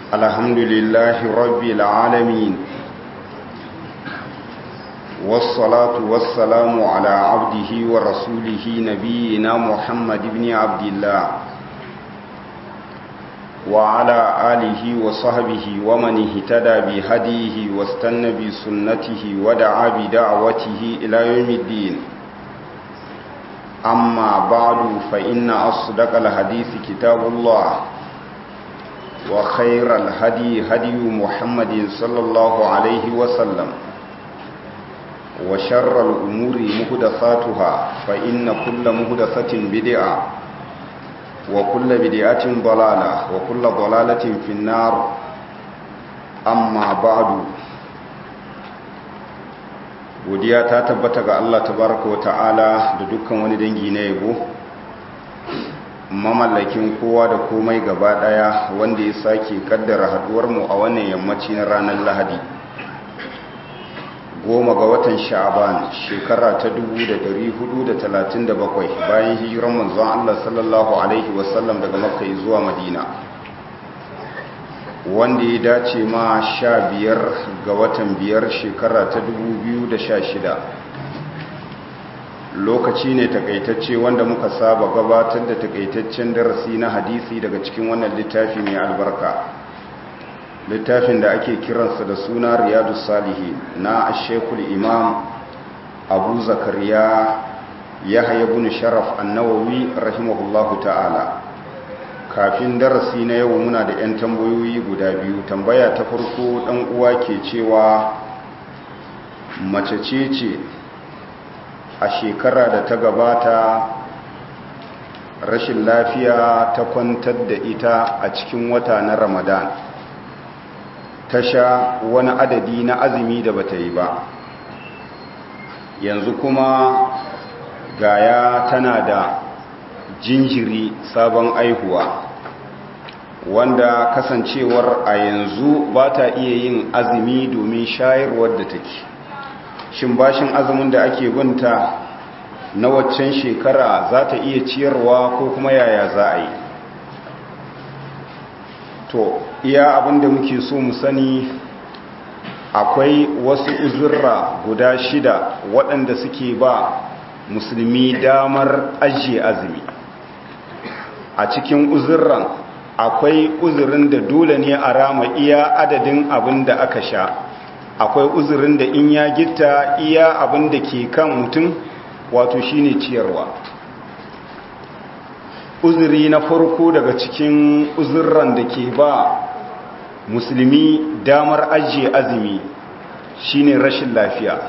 الحمد لله رب العالمين والصلاة والسلام على عبده ورسوله نبينا محمد بن عبد الله وعلى آله وصحبه ومن اهتدى بهديه واستنى بسنته ودعا بدعوته إلى يوم الدين أما بعد فإن أصدق الحديث كتاب الله وخير الهدي هدي محمد صلى الله عليه وسلم وشر الأمور مهدثاتها فإن كل مهدثة بدعة وكل بدعة ضلالة وكل ضلالة في النار أما بعد godiya ta tabbata ga Allah tabaraka wa ta'ala da dukkan wani dangi na yabo mamallakin kowa da komai gaba daya wanda ya sake kaddara haduwar mu a wannan yammaci na ranar Lahadi goma ga watan sha'aban shekara ta 1437 bayan hijiran manzon Allah sallallahu alaihi wasallam daga makka zuwa madina wanda ya dace ma sha biyar ga watan biyar shekara ta 2016 lokaci ne takaitacce wanda muka saba gabatar da takaitaccen darasi na hadisi daga cikin wannan littafi mai albarka littafin da ake kiransa da suna riyadu salihi na ashekul imam abu zakariya ya bin sharaf annawawi rahimahullahu ta'ala kafin darasi na yau muna da 'yan tambayoyi guda biyu tambaya ta farko ɗan uwa ke cewa mace ce ce a shekara da ta gabata rashin lafiya ta kwantar da ita a cikin wata na ramadan ta sha wani adadi na azumi da bata yi ba yanzu kuma gaya tana da jinjiri sabon aihuwa wanda kasancewar a yanzu ba ta iya yin azumi domin shayarwar da take shin bashin azumin da ake binta na waccan shekara za ta iya ciyarwa ko kuma yaya za a yi to iya abinda muke so mu sani akwai wasu uzurra guda shida waɗanda suke ba musulmi damar ajiye azumi a cikin uzurran akwai uzurin da dole ne a rama iya adadin abin da aka sha akwai uzurin da in ya gitta iya abin da ke kan mutum wato shine ciyarwa uzuri na farko daga cikin uzurran da ke ba musulmi damar ajiye azumi shine rashin lafiya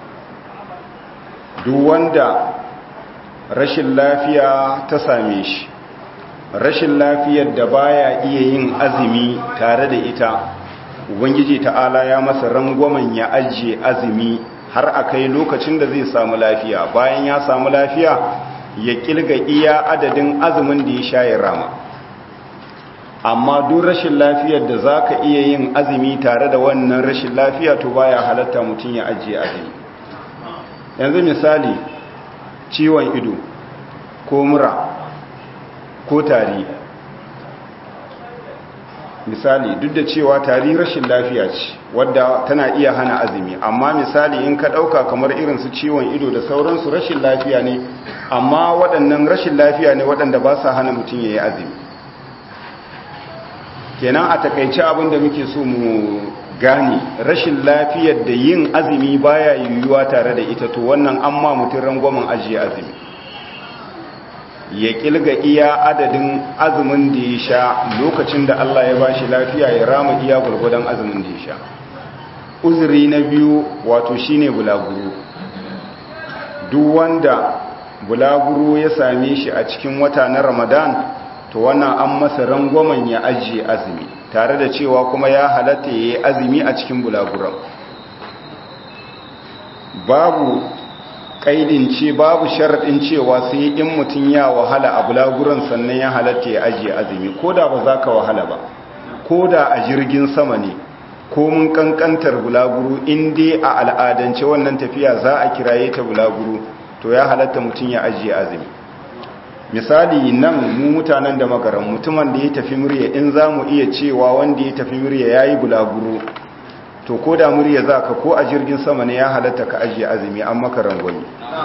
duk wanda rashin lafiya ta same shi rashin lafiyar da baya iya yin azumi tare da ita ubangiji ta'ala ya masa rangwamen ya ajiye azumi har a kai lokacin da zai samu lafiya bayan ya samu lafiya ya kilga iya adadin azumin da ya sha ya rama amma duk rashin lafiyar da za ka iya yin azumi tare da wannan rashin lafiya to baya halatta mutum ya ajiye azumi yanzu misali ciwon ido ko mura ko tari misali duk da cewa tari rashin lafiya ce wadda tana iya hana azumi amma misali in ka ɗauka kamar irin su ciwon ido da sauransu rashin lafiya ne amma waɗannan rashin lafiya ne waɗanda ba sa hana mutum ya yi azumi kenan a takaice abin da muke so mu gane rashin lafiyar da yin azumi baya yiwuwa tare da ita to wannan an ma mutum rangwamen ajiye azumi ya kilga iya adadin azumin da ya sha lokacin da Allah ya bashi lafiya ya rama iya gurgudan azumin da ya sha uzuri na biyu wato shine bulaguro duk wanda bulaguro ya same shi a cikin wata na Ramadan to wannan an masa rangwamen ya ajiye azumi tare da cewa kuma ya halatta ya yi azumi a cikin bulaguran babu kaidin ce babu sharaɗin cewa sai in mutum ya wahala a bulaguran sannan ya halatta ya ajiye azumi ko da ba za ka wahala ba ko da a jirgin sama ne ko mun kankantar bulaguru in dai a al'adance wannan tafiya za a kiraye ta bulaguru to ya halatta mutum ya ajiye azumi misali nan mu mutanen da magaran mutumin da ya tafi murya in za mu iya cewa wanda ya tafi murya ya yi bulaguro to ko da murya za ka ko a jirgin sama ne ya halatta ka ajiye azumi an maka rangwani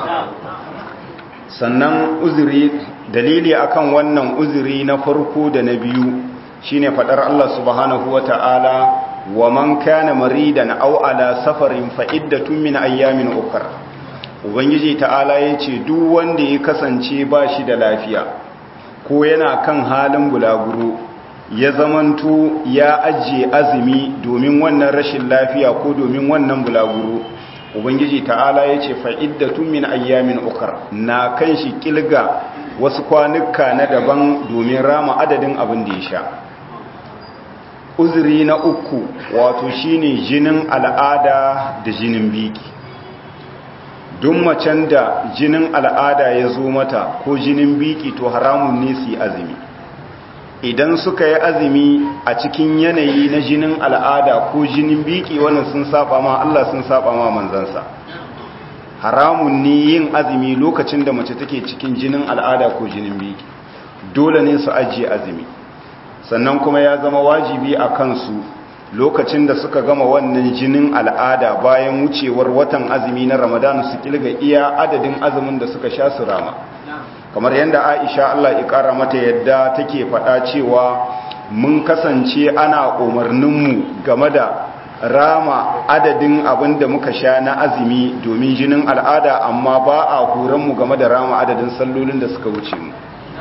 sannan uzuri dalili akan wannan uzuri na farko da na biyu shine fadar Allah subhanahu wata'ala wa man kana maridan aw ala safarin fa iddatun min ayyamin ukhra ubangiji ta'ala yace duk wanda ya kasance ba shi da lafiya ko yana kan halin bulaguro ya zamanto ya ajiye azumi domin wannan rashin lafiya ko domin wannan bulaguro ubangiji ta'ala ya ce fa'iddatun min ayyamin ukar na kan shi kilga wasu kwanuka na daban domin rama adadin abin da ya sha uzuri na uku wato shine jinin al'ada da jinin biki duk macen da jinin al'ada ya zo mata ko jinin biki to haramun ne su yi azumi idan suka yi azumi a cikin yanayi na jinin al'ada ko jinin biki wannan sun saba ma Allah sun saba ma manzansa haramun ne yin azumi lokacin da mace take cikin jinin al'ada ko jinin biki dole ne su ajiye azumi sannan kuma ya zama wajibi a kansu lokacin da suka gama wannan jinin al'ada bayan wucewar watan azumi na ramadan su kilga iya adadin azumin da suka sha su rama kamar yadda aisha Allah ya kara mata yadda take faɗa cewa mun kasance ana umarninmu game da rama adadin abin da muka sha na azumi domin jinin al'ada amma ba a horonmu game da rama adadin sallolin da suka wuce mu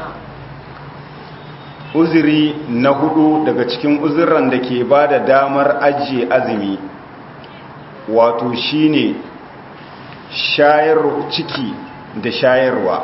uzuri na hudu daga cikin uzurran da ke ba da damar ajiye azumi wato shine shayar ciki da shayarwa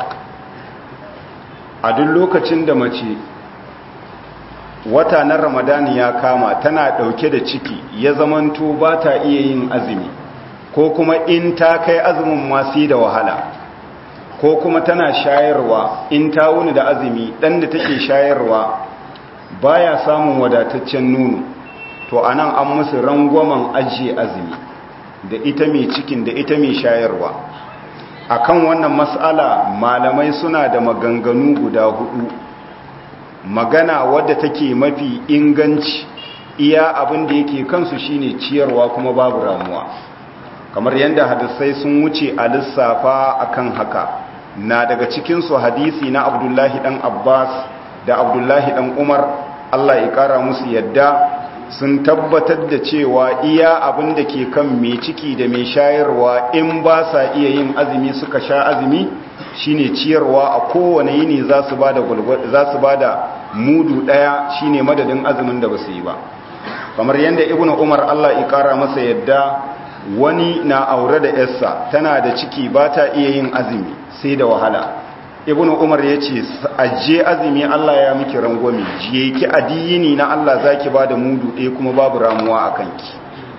a duk lokacin da mace wata na ramadan ya kama tana dauke da ciki ya zamanto ba ta iya yin azumi ko kuma in ta kai azumin masu da wahala ko kuma tana shayarwa in ta wuni da azumi dan da take shayarwa baya samun wadataccen nono to anan an musu rangwamen ajiye azumi da ita mai cikin da ita mai shayarwa akan wannan mas'ala malamai suna da maganganu guda hudu magana wadda take mafi inganci iya abin da yake kansu shine ciyarwa kuma babu ramuwa kamar yadda hadisai sun wuce a lissafa akan haka na daga cikinsu hadisi na abdullahi dan abbas da abdullahi dan umar allah ya kara musu yadda sun tabbatar da cewa iya abin da ke kan mai ciki da mai shayarwa in ba sa iya yin azumi suka sha azumi shine ciyarwa a kowane yini za su ba da mudu ɗaya shine madadin azumin da ba su yi ba kamar yadda ibnu umar allah ya kara masa yadda wani na aure da yarsa tana da ciki ba ta iya yin azumi sai da wahala ibnu umar ya ce ajiye azumi allah ya miki rangwami jiye ki adiyini na allah za ki ba da mudu ɗaya kuma babu ramuwa a kanki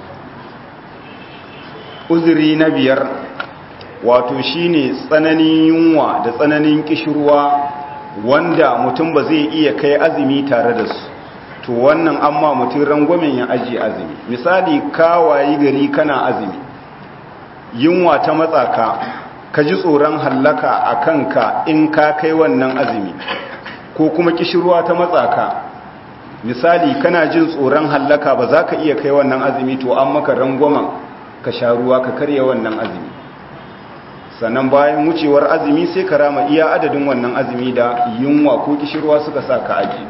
uzuri na biyar wato shine tsananin yunwa da tsananin kishirwa wanda mutum ba zai iya kai azumi tare da su to wannan amma mutum rangwamen ya ajiye azumi misali kawayi gari kana azumi yunwa ta matsaka ka ji tsoron hallaka a kanka in ka kai wannan azumi ko kuma kishirwa ta matsaka misali kana jin tsoron hallaka ba za ka iya kai wannan azumi to an maka rangwamen ka sha ruwa ka karya wannan azumi sannan bayan wucewar azumi sai ka rama iya adadin wannan azumi da yunwa ko kishirwa suka sa ka aji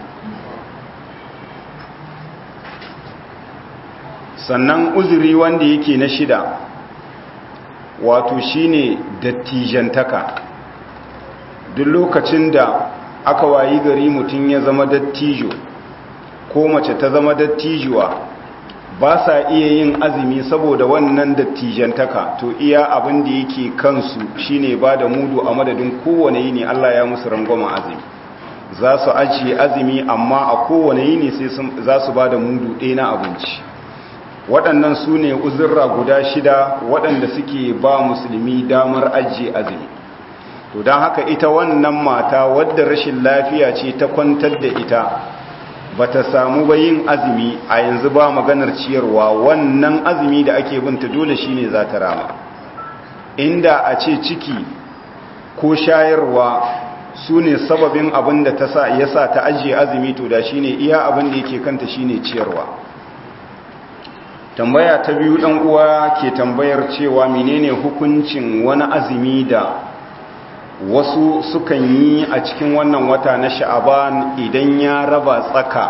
sannan uzuri wanda yake na shida wato shine dattijantaka duk lokacin da aka wayi gari mutum ya zama dattijo ko mace ta zama dattijuwa ba sa iya yin azumi saboda wannan dattijantaka to iya abin da yake kansu shine ba da mudu a madadin kowane yini Allah ya musu rangwama azumi za su ajiye azumi amma a kowane yini sai za su ba da mudu ɗaya na abinci waɗannan su ne uzurra guda shida waɗanda suke ba musulmi damar ajiye azumi to don haka ita wannan mata wadda rashin lafiya ce ta kwantar da ita ba ta samu ba yin azumi a yanzu ba maganar ciyarwa wannan azumi da ake binta dole shine za ta rama inda a ce ciki ko shayarwa su ne sababin abin da ta sa ya sa ta ajiye azumi to da shi ne iya abin da yake kanta shi ne ciyarwa tambaya ta biyu ɗan uwa ke tambayar cewa menene hukuncin wani azumi da wasu sukan yi a cikin wannan wata na sha'aban idan ya raba tsaka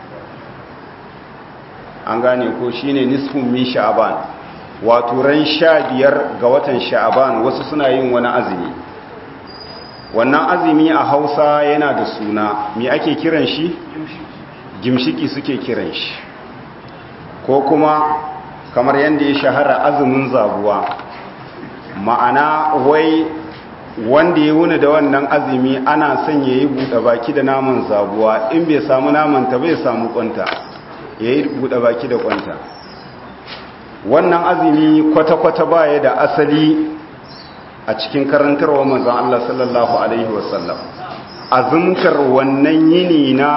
an gane ko shine nisfun min sha'aban wato ran sha biyar ga watan sha'aban wasu suna yin wani azumi wannan azumi a hausa yana da suna me ake kiran shi gimshiki suke kiran shi ko kuma kamar yadda ya shahara azumin zabuwa ma'ana wai wanda ya wuni da wannan azumi ana son ya yi buɗe baki da naman zabuwa in bai samu naman ta bai samu kwanta ya yi buɗe baki da kwanta wannan azumi kwata-kwata baya da asali a cikin karantarwa manzan Allah sallallahu Alaihi wasallam azumtar wannan yini na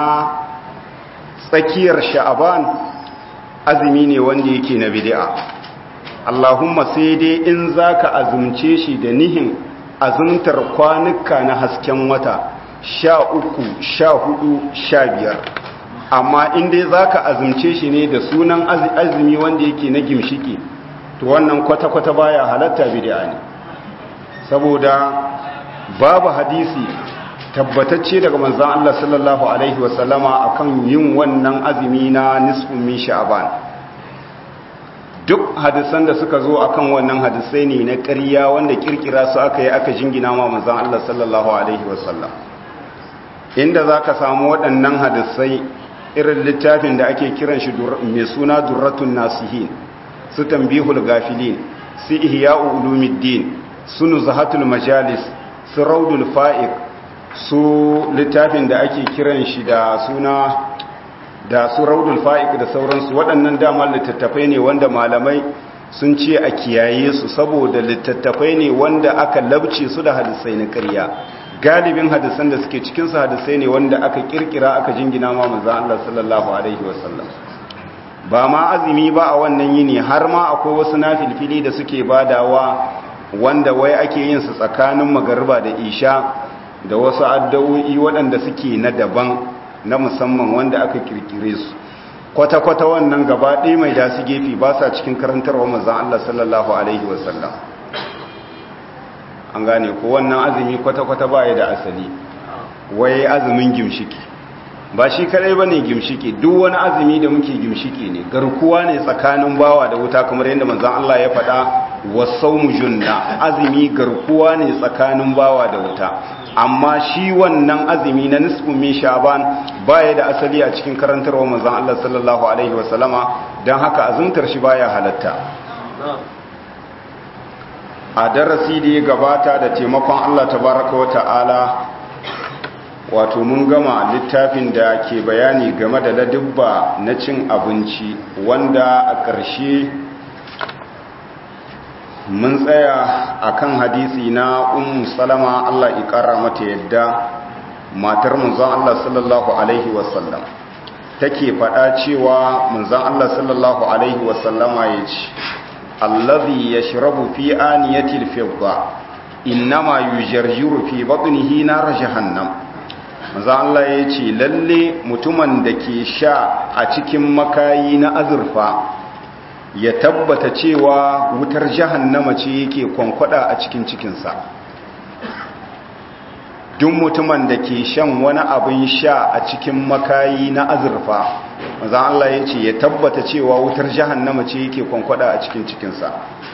tsakiyar sha'aban azumi ne wanda yake na bid'a Allahumma sai dai in zaka azumce shi da nihin azumtar kwanuka na hasken wata sha uku sha hudu sha biyar amma in dai zaka azumce shi ne da sunan azumi wanda yake na gimshiki to wannan kwata-kwata baya halatta bid'a ne saboda babu hadisi tabbatacce daga manzon Allah sallallahu alaihi wasallama akan yin wannan azumi na nisfun min sha'ban duk hadisan da suka zo akan wannan hadisai ne na ƙarya wanda kirkira su aka yi aka jingina ma manzon Allah sallallahu alaihi wasallam inda zaka samu waɗannan hadisai irin littafin da ake kiran shi mai suna durratun nasihin su tambihul gafilin su ihya'u ulumuddin su nuzhatul majalis su raudul fa'iq su littafin da ake kiran shi da suna da su raudul fa'iq da sauransu waɗannan damar littattafai ne wanda malamai sun ce a kiyaye su saboda littattafai ne wanda aka labce su da hadisai na ƙarya galibin hadisan da suke cikin su hadisai ne wanda aka kirkira aka jingina ma manzo Allah sallallahu alaihi wasallam ba ma azumi ba a wannan yini har ma akwai wasu nafilfili da suke badawa wanda wai ake yin su tsakanin magariba da isha da wasu addu'o'i waɗanda suke na daban na musamman wanda aka kirkire su kwata-kwata wannan gaba ɗaya mai dasu gefe ba sa cikin karantarwa mazan Allah sallallahu Alaihi wasallam an gane ko wannan azumi kwata-kwata ba ya da asali wai azumin gimshiki ba shi kadai ba ne gimshiki duk wani azumi da muke gimshiki ne garkuwa ne tsakanin bawa da wuta kamar yadda manzan Allah ya faɗa wasau junna azumi garkuwa ne tsakanin bawa da wuta amma shi wannan azumi na nisfin min sha'ban baya da asali a cikin karantarwa manzon Allah sallallahu alaihi wasallama dan haka azumtar shi baya halatta a darasi da ya gabata da taimakon Allah tabaraka wa ta'ala wato mun gama littafin da ke bayani game da ladubba na cin abinci wanda a ƙarshe mun tsaya akan hadisi na ummu salama Allah ikara mata yadda matar manzon Allah sallallahu alaihi wasallam take faɗa cewa manzon Allah sallallahu alaihi wasallama yace allazi yashrabu fi aniyati al-fidda inma yujarjiru fi batnihi nar jahannam manzon Allah yace lalle mutumin da ke sha a cikin makayi na azurfa ya tabbata cewa wutar jahannama ce yake kwankwada a cikin cikinsa duk mutumin da ke shan wani abin sha a cikin makayi na azurfa maza Allah ya ce ya tabbata cewa wutar jahannama ce yake kwankwada a cikin cikinsa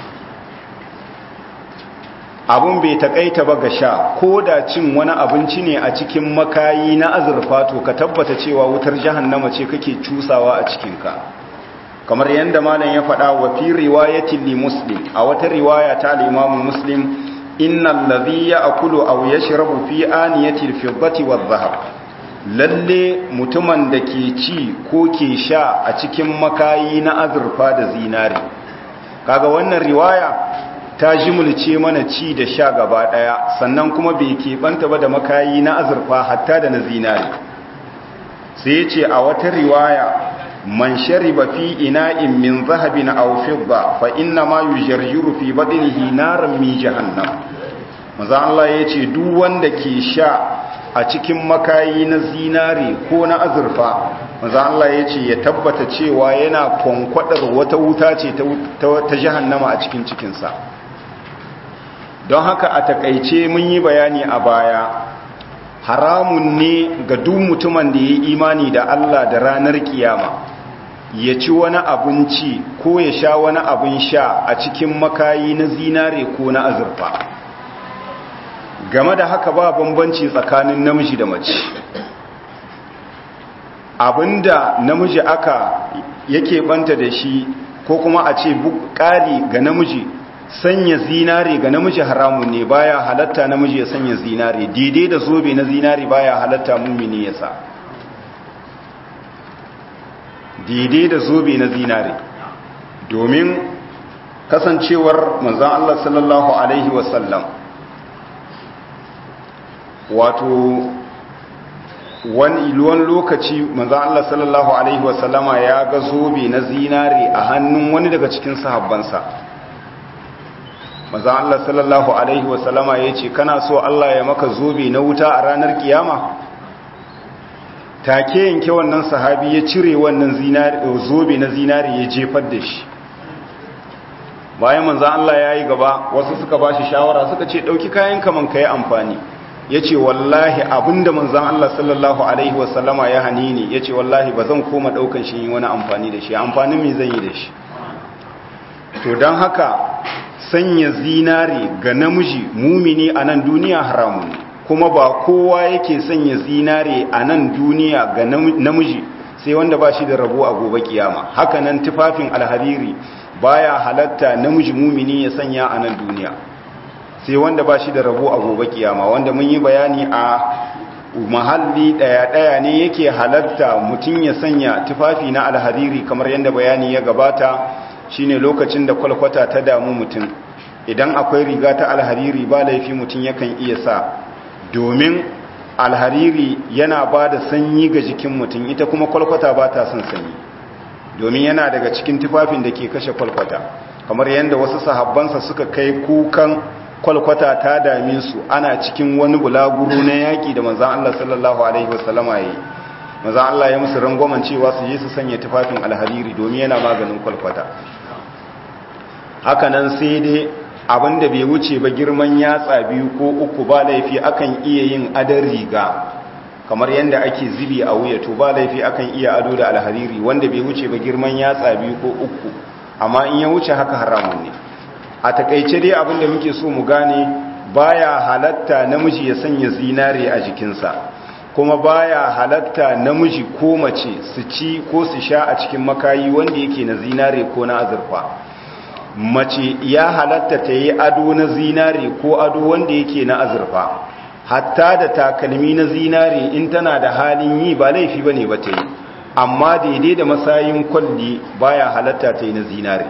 abun bai takaita ba ga sha ko da cin wani abinci ne a cikin makayi na azurfa to ka tabbata cewa wutar jahannama ce kake cusawa a cikinka kamar yadda malam ya faɗa wa fi riwayatin li muslim a wata riwaya ta limamu muslim innal ladhi ya'kulu aw yashrabu fi aniyati al-fiddati wadh-dhahab lalle mutumin da ke ci ko ke sha a cikin makayi na azurfa da zinari kaga wannan riwaya ta jimulce mana ci da sha gaba daya sannan kuma bai keɓanta ba da makayi na azurfa hatta da na zinari sai ya ce a wata riwaya man shariba fi ina'in min zahabin aw fidda fa inna ma yujarjiru fi badnihi naran min jahannam maza Allah yace duk wanda ke sha a cikin makayi na zinare ko na azurfa manzan Allah ya ce ya tabbata cewa yana kwankwadar wata wuta ce ta jahannama a cikin cikinsa don haka a takaice mun yi bayani a baya haramun ne ga duk mutumin da ya yi imani da Allah da ranar kiyama ya ci wani abinci ko ya sha wani abin sha a cikin makayi na zinare ko na azurfa game da haka ba bambanci tsakanin namiji da mace abinda namiji aka yake banta da shi ko kuma a ce ƙari ga namiji sanya zinare ga namiji haramun ne baya halatta namiji ya sanya zinare daidai da zobe na zinare baya halatta mummini ya sa daidai da zobe na zinare domin kasancewar manzan Allah sallallahu Alaihi wasallam wato wani iluwan lokaci manzan Allah sallallahu Alaihi wasallama ya ga zobe na zinare a hannun wani daga cikin sahabbansa manzan Allah sallallahu Alaihi wasallama ya ce kana so Allah ya maka zobe na wuta a ranar kiyama take yanke wannan sahabi ya cire wannan zobe na zinare ya jefar da shi bayan manzan Allah ya yi gaba wasu suka ba shi shawara suka ce ɗauki kayan kaman ka yi amfani ya ce wallahi abinda manzan Allah sallallahu Alaihi wasallama ya hani ne ya ce wallahi ba zan koma ɗaukan shi wani amfani da shi amfanin mai zan yi da shi to don haka sanya zinare ga namiji mumini a nan duniya haramun ne kuma ba kowa yake sanya zinare a nan duniya ga namiji sai wanda ba shi da rabo a gobe kiyama haka nan tufafin alhariri baya halatta namiji mumini ya sanya a nan duniya sai wanda ba shi da rabo a gobe kiyama wanda mun yi bayani a mahalli daya-daya ne yake halatta mutum ya sanya tufafi na alhariri kamar yadda bayani ya gabata shine lokacin da kwalkwata ta damu mutum idan akwai riga ta alhariri ba laifi mutum yakan iya sa domin alhariri yana ba da sanyi ga jikin mutum ita kuma kwalkwata ba ta son sanyi domin yana daga cikin tufafin da ke kashe kwalkwata kamar yadda wasu sahabbansa suka kai kukan kwalkwata ta dame su ana cikin wani bulaguro na yaƙi da manzan Allah sallallahu alaihi wasallama ya yi manzan Allah ya musu rangwamen cewa su je su sanya tufafin alhariri domin yana maganin kwalkwata hakanan sai dai abinda bai wuce ba girman yatsa biyu ko uku ba laifi akan iya yin adar riga kamar yadda ake zibi a wuya to ba laifi akan iya ado da alhariri wanda bai wuce ba girman yatsa biyu ko uku amma in ya wuce haka haramun ne a takaice dai abinda muke so mu gane baya halatta namiji ya sanya zinare a jikinsa kuma baya halatta namiji ko mace su ci ko su sha a cikin makayi wanda yake na zinare ko na azurfa mace ya halatta ta yi ado na zinare ko ado wanda yake na azurfa hatta da takalmi na zinare in tana da halin yi ba laifi bane ba ta yi amma daidai da masayin kwalli baya halatta ta yi na zinare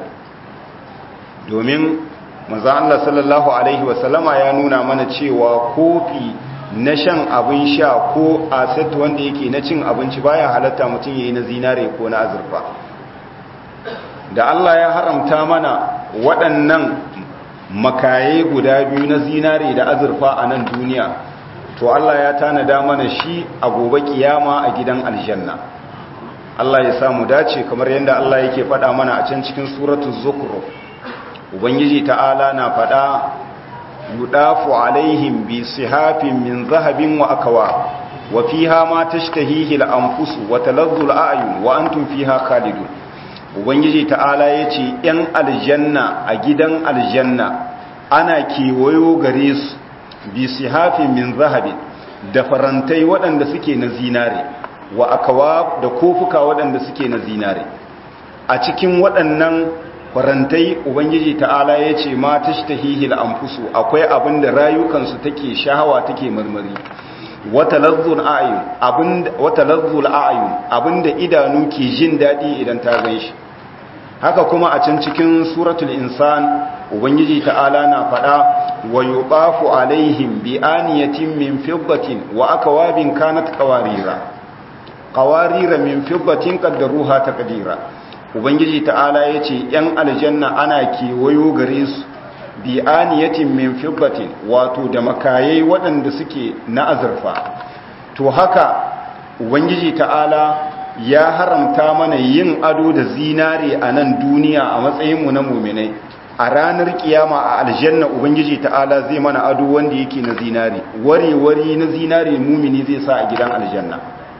domin maza Allah sallallahu alaihi wasallama ya nuna mana cewa kofi na shan abin sha ko aset wanda yake na cin abinci baya halatta mutum ya yi na zinare ko na azurfa da Allah ya haramta mana waɗannan makaye guda biyu na zinare da azurfa a nan duniya to Allah ya tanada mana shi a gobe kiyama a gidan aljanna Allah ya samu dace kamar yadda Allah yake faɗa mana a can cikin suratul zukhruf ubangiji ta'ala na faɗa yudafu alaihim bi sihafin min zahabin wa akwa wa fiha ma tashtahihi al-anfusu wa taladdu al-a'yun wa antum fiha khalidun ubangiji ta'ala ya ce ‘yan aljanna a gidan aljanna ana kewayo gare su bi hafi min zahabin da farantai waɗanda suke na zinare wa akawa da kofuka waɗanda suke na zinare a cikin waɗannan farantai ubangiji ta'ala ya ce ma ta shi ta hihil amfusu akwai abin da rayukansu take shahawa take marmari wata lazzul a'ayun abinda idanu ke jin daɗi idan ta gan shi haka kuma a can cikin suratul insan ubangiji ta'ala na faɗa wa yuqafu alaihim bi aniyatin min fiddatin wa akwabin kanat qawarira qawarira min fiddatin qaddaruha taqdira ubangiji ta'ala yace yan aljanna ana kewayo gare su bi aniyatin min fiddatin wato da makayai waɗanda suke na azurfa to haka ubangiji ta'ala ya haramta mana yin ado da zinare a nan duniya a matsayinmu na muminai a ranar kiyama a aljanna ubangiji ta'ala zai mana ado wanda yake na zinare ware-ware na zinare mumini zai sa a gidan aljanna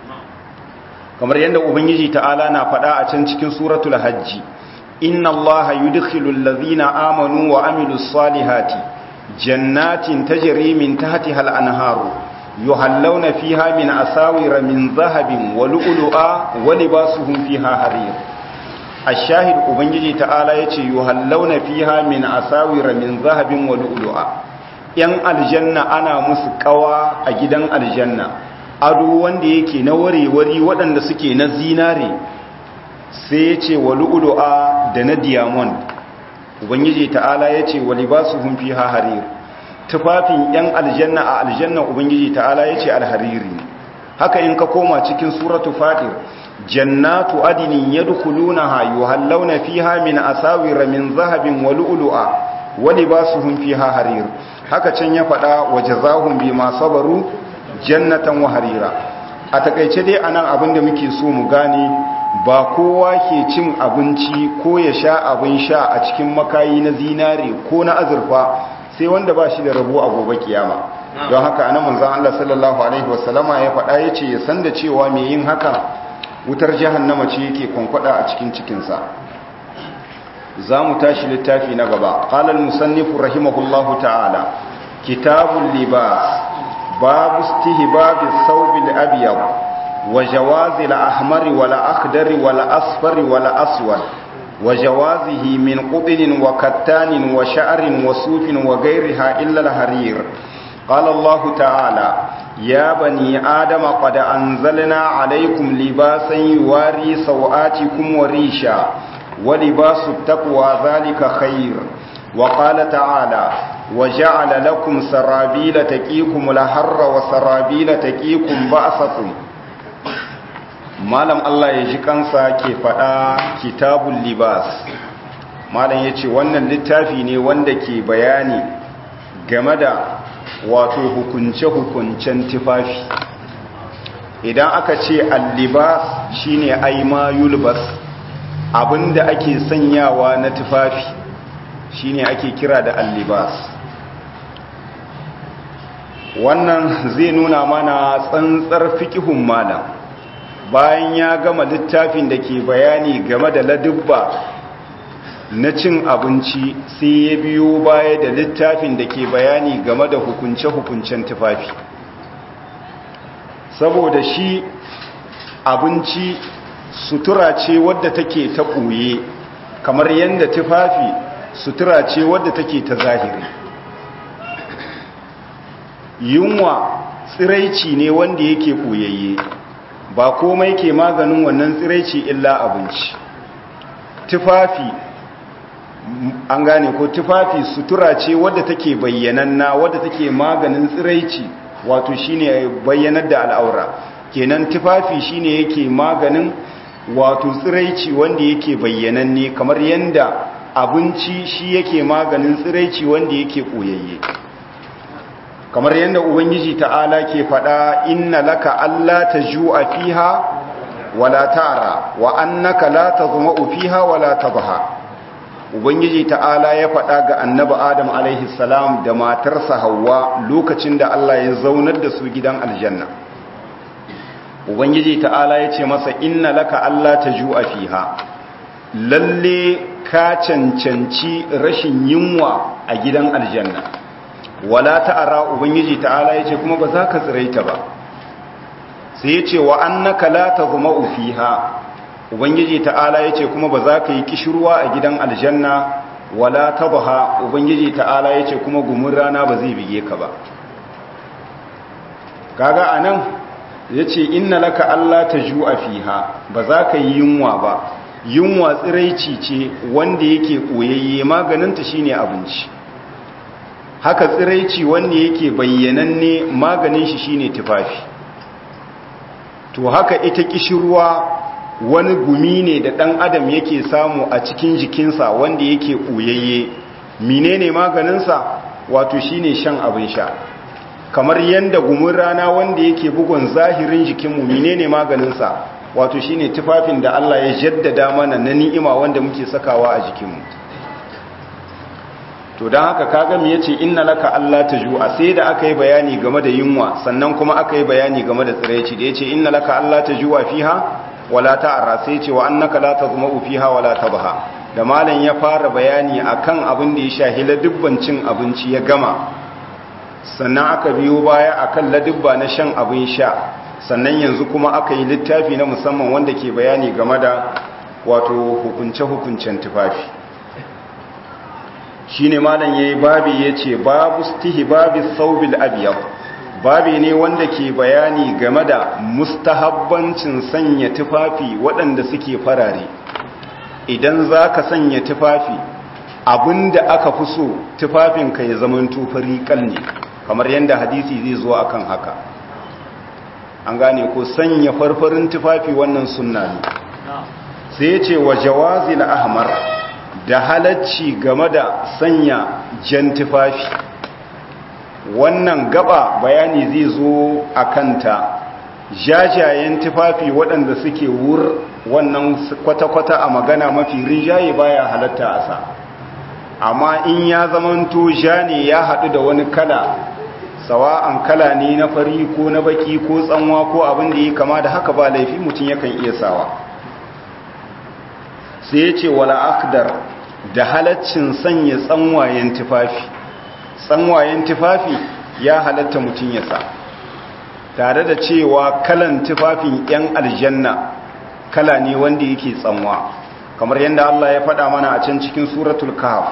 kamar yadda ubangiji ta'ala na faɗa a can cikin suratul hajji inna allaha yudkhilul ladhina amanu wa amilus salihati jannatin tajri min tahtiha al-anharu yuhallawna fiha min asawira min dhahabin wa lu'lu'a wa libasuhum fiha harir ash-shahid ubangiji ta'ala yace yuhallawna fiha min asawira min dhahabin wa lu'lu'a yan aljanna ana musu kawa a gidan aljanna ado wanda yake na warewari waɗanda suke na zinare sai yace wa lu'lu'a da na diamond ubangiji ta'ala yace wa libasuhum fiha harir tufafin yan aljanna a aljanna ubangiji ta'ala yace alhariri haka in ka koma cikin suratu fatir jannatu adinin yadkhulunaha yuhallawna fiha min asawira min zahabin wa lu'lu'a wa libasuhum fiha harir haka can ya fada wajazahum bima sabaru jannatan wa harira a takeice dai anan abinda muke so mu gane ba kowa ke cin abinci ko ya sha abin sha a cikin makayi na zinare ko na azurfa sai wanda ba shi da rabo a gobe kiyama don haka anan manzon Allah sallallahu alaihi wasallama ya faɗa yace ya san da cewa me yin haka wutar jahannama ce yake kwankwada a cikin cikinsa za mu tashi littafi na gaba qala al-musannifu rahimahullahu ta'ala kitabul libas babu istihbab ath-thawb al-abyad wa jawaz al-ahmar wal akhdar wal asfar wal aswad wa jawazihi min qudin wa kattanin wa sha'rin wa sufin wa ghayriha illa al-harir qala Allah ta'ala يا بني آدم قد أنزلنا عليكم لباسا يواري سوآتكم وريشا ولباس التقوى ذلك خير وقال تعالى وجعل لكم سرابيل تكيكم الحر وسرابيل تكيكم بأسكم malam Allah ya ji kansa ke faɗa kitabul libas malam ya ce wannan littafi ne wanda ke bayani game da wato hukunce-hukuncen tufafi idan aka ce allibas shine aima yulbas abinda ake sanyawa na tufafi shine ake kira da allibas wannan zai nuna mana tsantsar fikihun malam bayan ya gama littafin da ke bayani game da ladubba na cin abinci sai ya biyo baya da littafin da ke bayani game da hukunce-hukuncen tufafi saboda shi abinci sutura ce wadda take ta ɓoye kamar yadda tufafi sutura ce wadda take ta zahiri yunwa tsiraici ne wanda yake ɓoyayye ba komai ke maganin wannan tsiraici illa abinci tufafi an gane ko tufafi sutura ce wadda take bayyananna wadda take maganin tsiraici wato shine bayyanar da al'aura kenan tufafi shine yake maganin wato tsiraici wanda yake bayyananne kamar yanda abinci shi yake maganin tsiraici wanda yake koyayye kamar yanda ubangiji ta'ala ke faɗa inna laka alla tajua fiha wala ta'ra wa annaka la tazma'u fiha wala tadha ubangiji ta'ala ya faɗa ga annabi adam alaihi salam da matarsa hawa lokacin da Allah ya zaunar da su gidan aljanna ubangiji ta'ala ya ce masa inna laka Allah ta ju'a fiha lalle ka cancanci rashin yunwa a gidan aljanna wala ta'ara ubangiji ta'ala ya ce kuma ba za ka tsiraita ba sai ya ce wa annaka la tazma'u fiha ubangiji ta'ala ya ce kuma ba za ka yi kishirwa a gidan aljanna wala tabaha ubangiji ta'ala ya ce kuma gumin rana ba zai bige ka ba kaga anan ya ce inna laka Allah ta ju'a fiha ba za ka yi yunwa ba yunwa tsiraici ce wanda yake koyayye maganinta shine abinci haka tsiraici wanda yake bayyananne maganin shi shine tufafi to haka ita kishirwa wani gumi ne da ɗan adam yake samu a cikin jikinsa wanda yake ɓoyayye menene maganinsa wato shine shan abin sha kamar yanda gumin rana wanda yake bugun zahirin jikinmu menene maganinsa wato shine tufafin da Allah ya jaddada mana na ni'ima wanda muke sakawa a jikinmu to don haka kaga me yace inna laka Allah tajua sai da aka yi bayani game da yunwa sannan kuma aka yi bayani game da tsiraici da yace inna laka Allah tajua fiha wala ta'ra sai yace wa annaka la tazma'u fiha wala tabha da malam ya fara bayani akan abin da ya shahi ladubban cin abinci ya gama sannan aka biyo baya akan ladubba na shan abin sha sannan yanzu kuma aka yi littafi na musamman wanda ke bayani game da wato hukunce-hukuncen tufafi shine malam yayi babi yace babu istihbabi thawbil abyad babi ne wanda ke bayani game da mustahabbancin sanya tufafi waɗanda suke farare idan zaka sanya tufafi abinda aka fi so tufafinka ya zama tufari ne kamar yadda hadisi zai zo akan haka an gane ko sanya farfarin tufafi wannan sunna ne sai yace wa jawazil ahmar da halacci game da sanya jan tufafi wannan gaba bayani zai zo a kanta jajayen tufafi waɗanda suke wur wannan kwata-kwata a magana mafi rinjaye baya halatta a sa amma in ya zamanto ja ne ya haɗu da wani kala sawa'an kala ne na fari ko na baki ko tsanwa ko abin da ya kama da haka ba laifi mutum yakan iya sawa sai ya ce wala akdar da halaccin sanya tsanwayen tufafi tsanwayen tufafi ya halatta mutum ya sa tare da cewa kalan tufafin 'yan aljanna kala ne wanda yake tsanwa kamar yadda Allah ya faɗa mana a can cikin suratul kahf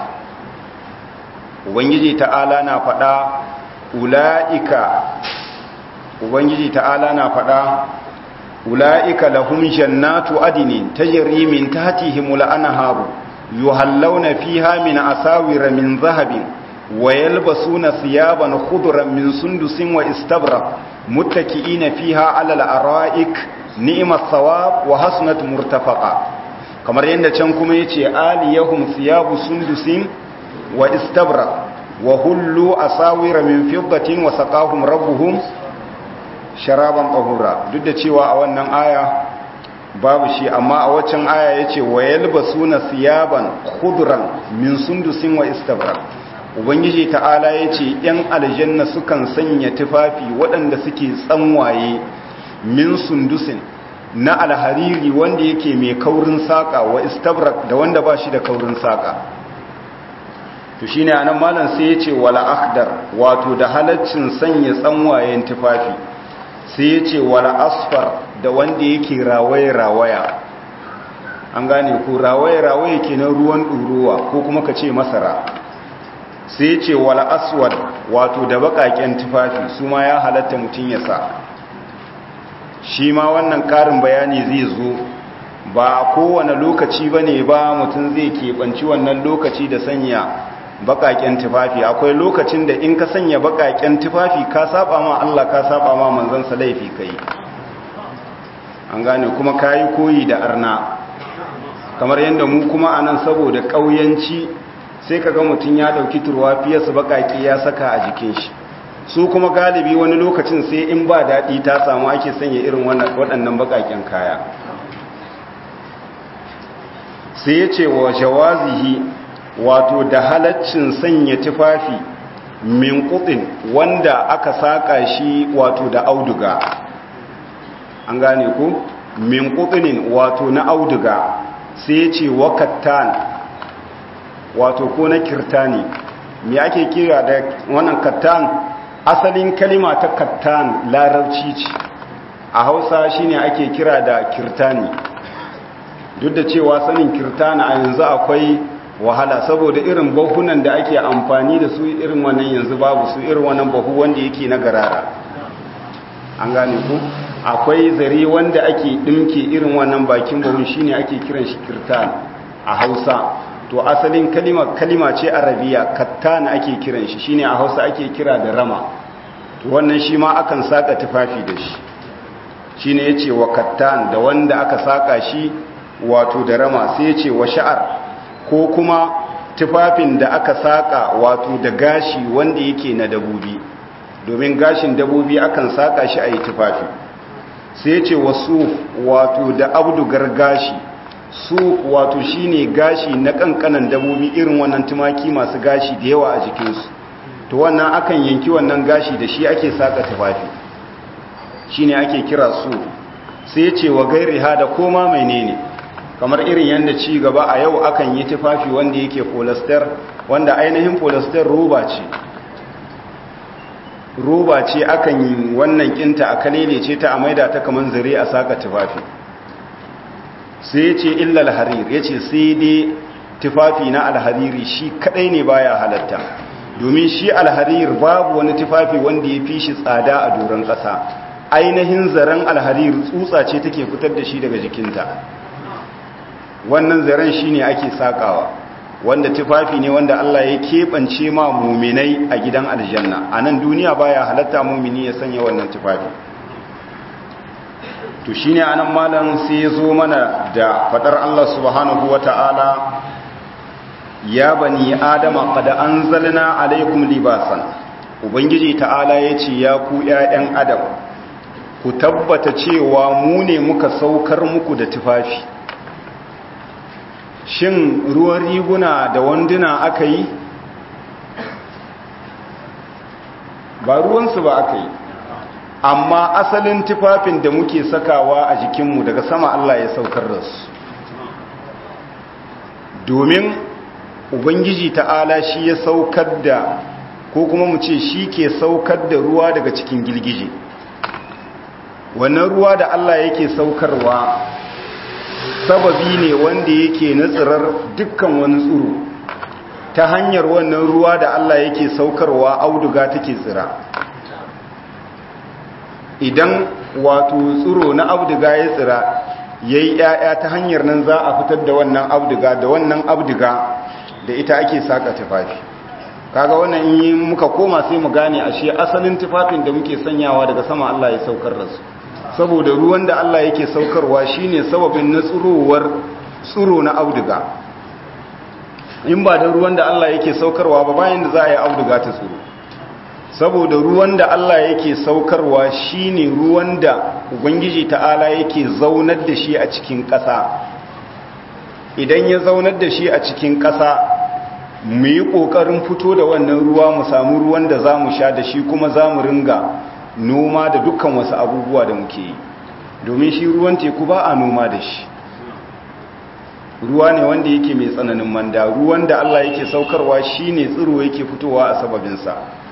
ubangiji ta'ala na faɗa ula'ika ubangiji ta'ala na faɗa ula'ika lahum jannatu adinin tajri min tahtihimul anharu yuhallawna fiha min asawira min zahabin wa yalbasuna thiyaban khudran min sundusin wa istabrak muttaki'ina fiha 'ala al-ara'ik ni'mat thawab wa hasnat murtafaqa kamar yanda can kuma yace aliyahum thiyabu sundusin wa istabrak wa hullu asawira min fiddatin wa saqahum rabbuhum sharaban tahura duk da cewa a wannan aya babu shi amma a waccan aya yace wa yalbasuna thiyaban khudran min sundusin wa istabrak ubangiji ta'ala yace yan aljanna sukan sanya tufafi waɗanda suke tsanwaye min sundusin na alhariri wanda yake mai kaurin saka wa istabrak da wanda ba shi da kaurin saka to shine anan malam sai yace wala akhdar wato da halaccin sanya tsanwayen tufafi sai yace wala asfar da wanda yake rawaye rawaya an gane ko rawaye rawaye kenan ruwan ɗurowa ko kuma ka ce masara sai yace wala aswad wato da bakaken tufafi su ma ya halatta mutun ya sa shi ma wannan karin bayani zai zo ba a kowane lokaci ba ne ba mutum zai keɓanci wannan lokaci da sanya baƙaƙen tufafi akwai lokacin da in ka sanya baƙaƙen tufafi ka saba ma Allah ka saba ma manzansa laifi kai an gane kuma ka yi koyi da arna kamar yadda mu kuma a nan saboda ƙauyanci sai ka ga mutum ya ɗauki turwa fiye su baƙaƙe ya saka a jikin shi su kuma galibi wani lokacin sai in ba daɗi ta samu ake sanya irin waɗannan baƙaƙen kaya sai ya ce wa jawazihi wato da halaccin sanya tufafi min kuɗin wanda aka saƙa shi wato da auduga an gane ku min kuɗinin wato na auduga sai ya ce wa kattan wato ko na kirtani me ake kira da wannan kattan asalin kalima ta kattan larabci ce a hausa shine ake kira da kirtani duk da cewa sanin kirtani a yanzu akwai wahala saboda irin bahunan da ake amfani da su irin wannan yanzu babu su irin wannan bahu wanda yake na garara an gane ku akwai zare wanda ake dimke irin wannan bakin bahun shine ake kiran shi kirtan a hausa to asalin kalima kalima ce arabiya kattan ake kiran shi shine a hausa ake kira da rama to wannan shi ma akan saka tufafi da shi shine yace wa kattan da wanda aka saka shi wato da rama sai yace wa sha'ar ko kuma tufafin da aka saka wato da gashi wanda yake na dabobi domin gashin dabobi akan saka shi a yi tufafi sai ce wasu wato da abdugar gashi su wato shine gashi na kankanan dabobi irin wannan tumaki masu gashi da yawa a jikinsu to wannan akan yanki wannan gashi da shi ake saka tufafi shine ake kira su sai ce wa gairi ha da koma menene kamar irin yadda ci gaba a yau akan yi tufafi wanda yake polyester wanda ainihin polyester roba ce roba ce akan yi wannan kinta a kalele ce ta a maida ta kamar zare a saka tufafi sai ya ce illal harir ya ce sai dai tufafi na alhariri shi kadai ne baya halatta domin shi alharir babu wani tufafi wanda ya fi shi tsada a doron ƙasa ainihin zaren alharir tsutsa ce take fitar da shi daga jikinta wannan zaren shi ne ake sakawa wanda tufafi ne wanda Allah ya keɓance ma muminai a gidan aljanna a nan duniya baya halatta mumini ya sanya wannan tufafi to shi ne anan malam sai ya zo mana da faɗar Allah subhanahu wa ta'ala ya bani adama kada an zalina alaikum libasan ubangiji ta'ala ya ce ya ku ‘ya'yan adam ku tabbata cewa mu ne muka saukar muku da tufafi shin ruwan riguna da wanduna aka yi ba ruwansu ba aka yi amma asalin tufafin da muke sakawa a jikinmu daga sama Allah ya saukar da su domin ubangiji ta'ala shi ya saukar da ko kuma mu ce shi ke saukar da ruwa daga cikin girgije wannan ruwa da Allah yake saukarwa sababi ne wanda yake na tsirar dukkan wani tsiro ta hanyar wannan ruwa da Allah yake saukarwa auduga take tsira idan wato tsiro na auduga ya tsira yayi yaya ta hanyar nan za a fitar da wannan auduga da wannan auduga da ita ake saka tufafi kaga wannan in muka koma sai mu gane ashe asalin tufafin da muke sanyawa daga sama Allah ya saukar da su saboda ruwan da Allah yake saukarwa shine sababin na tsirowar tsiro na auduga in ba da ruwan da Allah yake saukarwa ba bayan da za a yi auduga ta tsiro saboda ruwan da Allah yake saukarwa shine ruwan da ubangiji ta'ala yake zaunar da shi a cikin ƙasa idan ya zaunar da shi a cikin ƙasa mu yi ƙoƙarin fito da wannan ruwa mu samu ruwan da za mu sha da shi kuma za mu ringa noma da dukkan wasu abubuwa da muke yi domin shi ruwan teku ba a noma da shi ruwa ne wanda yake mai tsananin manda ruwan da Allah yake saukarwa shi ne tsiro yake fitowa a sababinsa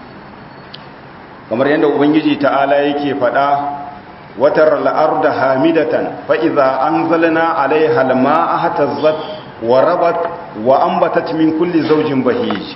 kamar yadda ubangiji ta'ala yake faɗa watar la'arda hamidatan fa'iza an zalina alaiha lama'a hatazzat wa rabat wa ambatat min kulli zaujin bahij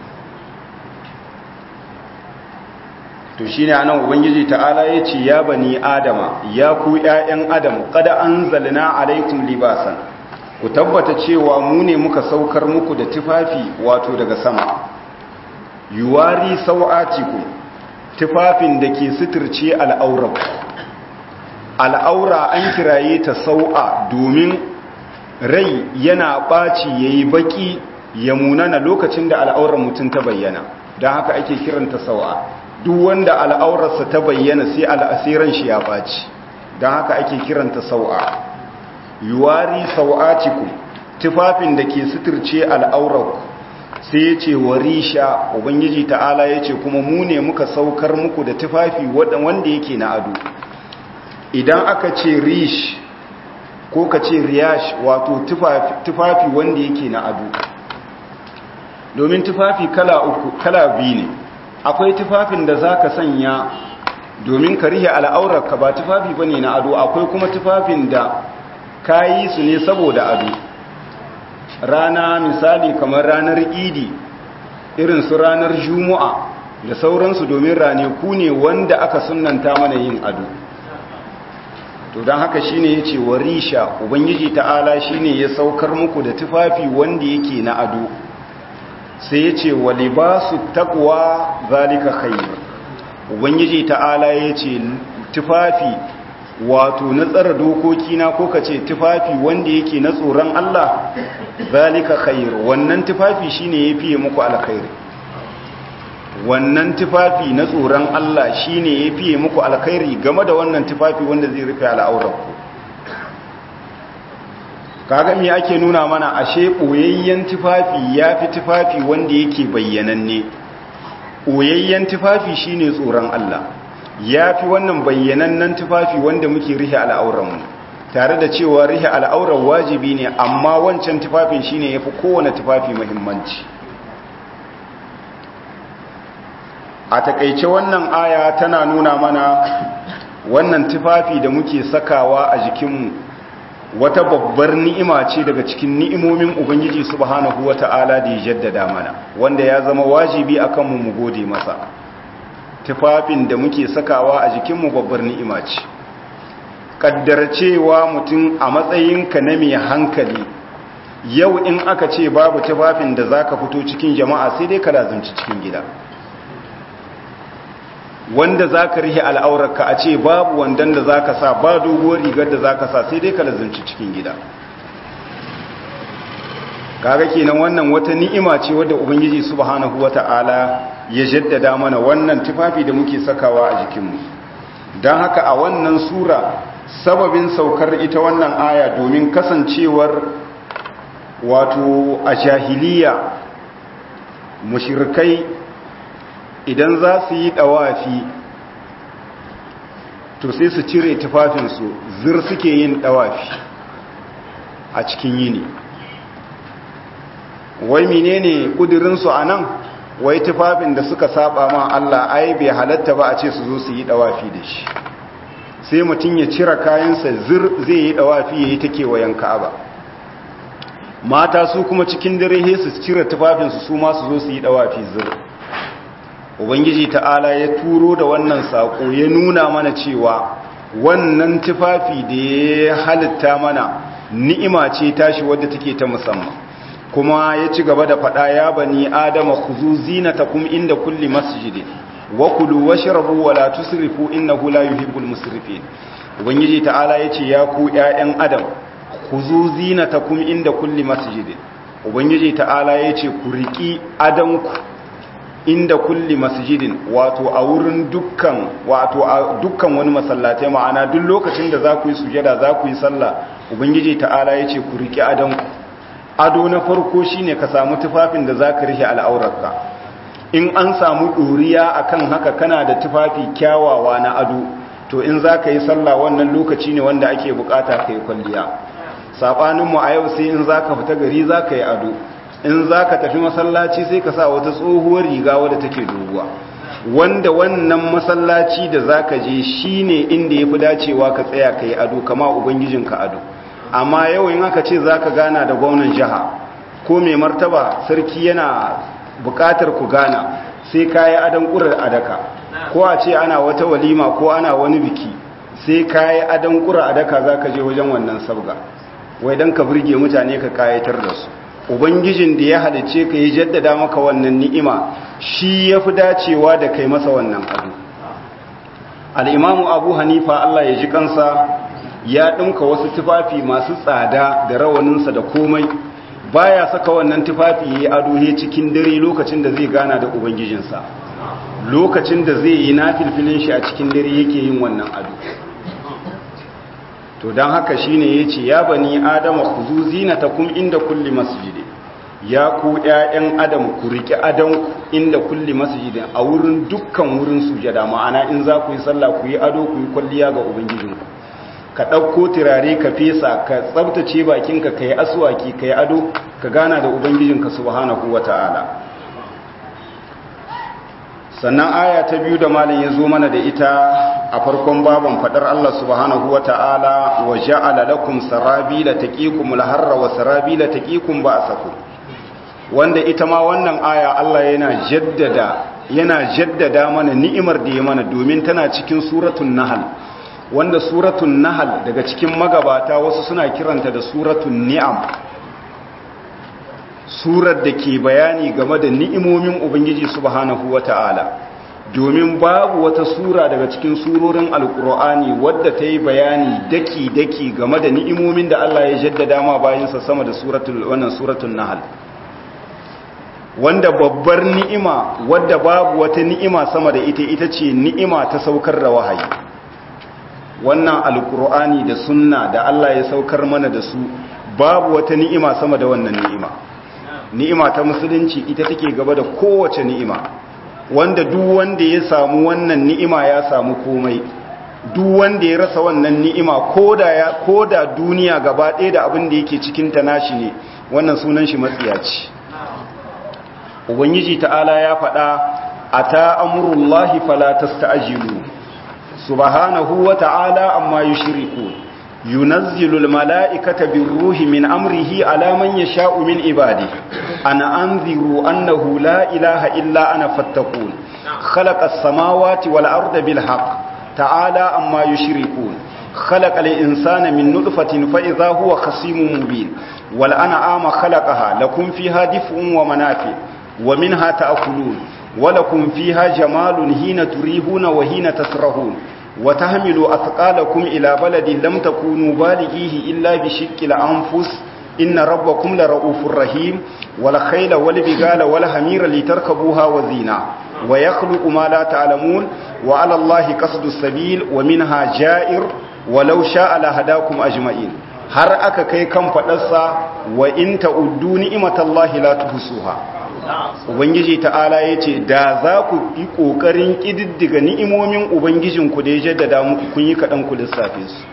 to shine anan ubangiji ta'ala yace ya bani adama ya ku ƴaƴan adam kada anzalna alaikum libasan ku tabbata cewa mu ne muka saukar muku da tufafi wato daga sama yuwari sau'atikum tufafin da ke suturce al'aura al'aura an kiraye ta sau'a domin rai yana ɓaci yayi baki ya munana lokacin da al'aurar mutum ta bayyana don haka ake kiranta sau'a duk wanda al'aurarsa ta bayyana sai al'asiran shi ya ɓaci don haka ake kiranta sau'a yuwari sau'atiku tufafin da ke suturce al'aurarku sai ya ce warisha ubangiji ta'ala ya ce kuma mu ne muka saukar muku da tufafi wanda yake na ado idan aka ce rish ko ka ce riyash wato tufafi wanda yake na ado domin tufafi kala uku kala biyu ne akwai tufafin da za ka sanya domin ka rihe al'aurarka ba tufafi ba ne na ado akwai kuma tufafin da ka yi su ne saboda ado rana misali kamar ranar idi irin su ranar juma'a da sauransu domin raneku ne wanda aka sunanta mana yin ado to don haka shine ya ce warisha ubangiji ta'ala shine ya saukar muku da tufafi wanda yake na ado sai ya ce wa libasu taqwa zalika khair ubangiji ta'ala ya ce tufafi wato na tsara dokoki na ko kace tufafi wanda yake na tsoron Allah zalika khair wannan tufafi shine yafi muku alkhairi wannan tufafi na tsoron Allah shine yafi muku alkhairi game da wannan tufafi wanda zai rufe al'auranku kaga me ake nuna mana ashe boyayyen tufafi yafi tufafi wanda yake bayyananne boyayyen tufafi shine tsoron Allah yafi wannan bayyanannen tufafi wanda muke rihe al'auranmu tare da cewa rihe al'auran wajibi ne amma wancan tufafin shine yafi kowane tufafi muhimmanci a takaice wannan aya tana nuna mana wannan tufafi da muke sakawa a jikinmu wata babbar ni'ima ce daga cikin ni'imomin ubangiji subhanahu wata'ala da ya jaddada mana wanda ya zama wajibi akan mu mu gode masa tufafin da muke sakawa a jikinmu babbar ni'ima ce kaddar cewa mutum a matsayinka na mai hankali yau in aka ce babu tufafin da zaka fito cikin jama'a sai dai ka lazumci cikin gida wanda za ka rihe al'aurarka a ce babu wandan da za ka sa ba doguwar rigar da za ka sa sai dai ka lazunci cikin gida kaga kenan wannan wata ni'ima ce wadda ubangiji subhanahu wata'ala ya jaddada mana wannan tufafi da muke sakawa a jikinmu don haka a wannan sura sababin saukar ita wannan aya domin kasancewar wato a jahiliya mushirikai idan za su yi ɗawafi to sai su cire tufafinsu zir suke yin ɗawafi a cikin yini wai menene ƙudurinsu a nan wai tufafin da suka saba ma Allah ai bai halatta ba a ce su zo su yi ɗawafi da shi sai mutum ya cire kayansa zir zai yi ɗawafi ya yi ta kewayen ka'aba mata su kuma cikin dare su cire tufafinsu su ma su zo su yi ɗawafi zir ubangiji ta'ala ya turo da wannan saƙo ya nuna mana cewa wannan tufafi da ya halitta mana ni'ima ce tashi wadda take ta musamman kuma ya ci gaba da faɗa ya bani adama khuzu zinatakum inda kulli masjidin wa kulu washrabu wa la tusrifu innahu la yuhibbul musrifin ubangiji ta'ala yace ya ku ƴaƴan adam khuzu zinatakum inda kulli masjidin ubangiji ta'ala yace ku riki adanku inda kulli masjidin wato a wurin dukkan wato a dukkan wani masallatai ma'ana duk lokacin da za ku yi sujada za ku yi sallah ubangiji ta'ala ya ce ku riƙe adonku ado na farko shine ka samu tufafin da za ka rihe al'aurarka in an samu ɗoriya akan haka kana da tufafi kyawawa na ado to in za ka yi sallah wannan lokaci ne wanda ake bukata ka yi kwalliya saɓaninmu a yau sai in za ka fita gari za ka yi ado in za ka tafi masallaci sai ka sa wata tsohuwar riga wadda take doguwa wanda wannan masallaci da za ka je shi ne inda ya fi dacewa ka tsaya ka yi ado kama ubangijinka ado amma yau in aka ce za ka gana da gwamnan jiha ko mai martaba sarki yana bukatar ku gana sai ka yi adon ƙurar adaka ko a ce ana wata walima ko ana wani biki sai ka yi adon ƙurar adaka za ka je wajen wannan sabga wai don ka burge mutane ka kayatar da su ubangijin da ya halice ka yi jaddada maka wannan ni'ima shi ya fi dacewa da kai masa wannan abu al'imamu abu hanifa allah ya ji kansa ya ɗinka wasu tufafi masu tsada da rawaninsa da komai baya saka wannan tufafi ya yi ado he cikin dare lokacin da zai gana da ubangijinsa lokacin da zai yi na filfilin shi a cikin dare yake yin wannan ado to don haka shine ya ce ya bani adama ku zu zinatakum inda kulli masjidi ya ku ƴaƴan adam ku riƙe adon inda kulli masjidin a wurin dukkan wurin sujada ma'ana in za ku yi sallah ku yi ado ku yi kwalliya ga ubangijinku ka ɗauko turare ka fesa ka tsabtace bakinka ka yi asuwaki ka yi ado ka gana da ubangijinka subhanahu wata'ala sannan aya ta biyu da malin ya zo mana da ita a farkon baban fadar Allah subhanahu wa ta'ala wa ja'ala lakum sarabila taqikum al-harra wa sarabila taqikum ba'sakum wanda ita ma wannan aya Allah yana jaddada yana jaddada mana ni'imar da ya mana domin tana cikin suratul nahl wanda suratul nahl daga cikin magabata wasu suna kiranta da suratul ni'am surar da ke bayani game da ni'imomin Ubangiji subhanahu wa ta'ala domin babu wata sura daga cikin surorin alkur'ani wadda ta yi bayani daki-daki game da ni'imomin da Allah ya jaddada ma bayansa sama da suratul wannan suratul nahl wanda babbar ni'ima wadda babu wata ni'ima sama da ita ita ce ni'ima ta saukar da wahayi wannan alkur'ani da sunna da Allah ya saukar mana da su babu wata ni'ima sama da wannan ni'ima ni'ima ta musulunci ita take gaba da kowace ni'ima wanda duk wanda ya samu wannan ni'ima ya samu komai duk wanda ya rasa wannan ni'ima koda ya koda duniya gaba ɗaya da abin da yake cikin ta nashi ne wannan sunan shi matsiyaci ubangiji ta'ala ya faɗa ata amurullahi fala tasta'jilu subhanahu wa ta'ala amma yushriku yunazzilu almala'ikata birruhi min amrihi ala man yasha'u min ibadihi ana anziru annahu la ilaha illa ana fattaqun khalaqa as-samawati wal arda bil haqq ta'ala amma yushrikun خلق الإنسان من نطفة فإذا هو خصيم مبين والأنعام خلقها لكم فيها دفء ومنافع ومنها تأكلون ولكم فيها جمال حين تريهون وحين تسرحون وتحملوا أثقالكم إلى بلد لم تكونوا بالغيه إلا بشق الأنفس إن ربكم لرؤوف رحيم والخيل والبغال والحمير لتركبوها وزينة ويخلق ما لا تعلمون وعلى الله قصد السبيل ومنها جائر ولو شاء لهداكم أجمعين har aka kai kan faɗarsa wa in ta'uddu ni'matallahi la tuhsuha ubangiji ta'ala yace da za ku yi kokarin kididdiga ni'imomin ubangijinku da ya jaddada muku kun yi kadan ku lissafe su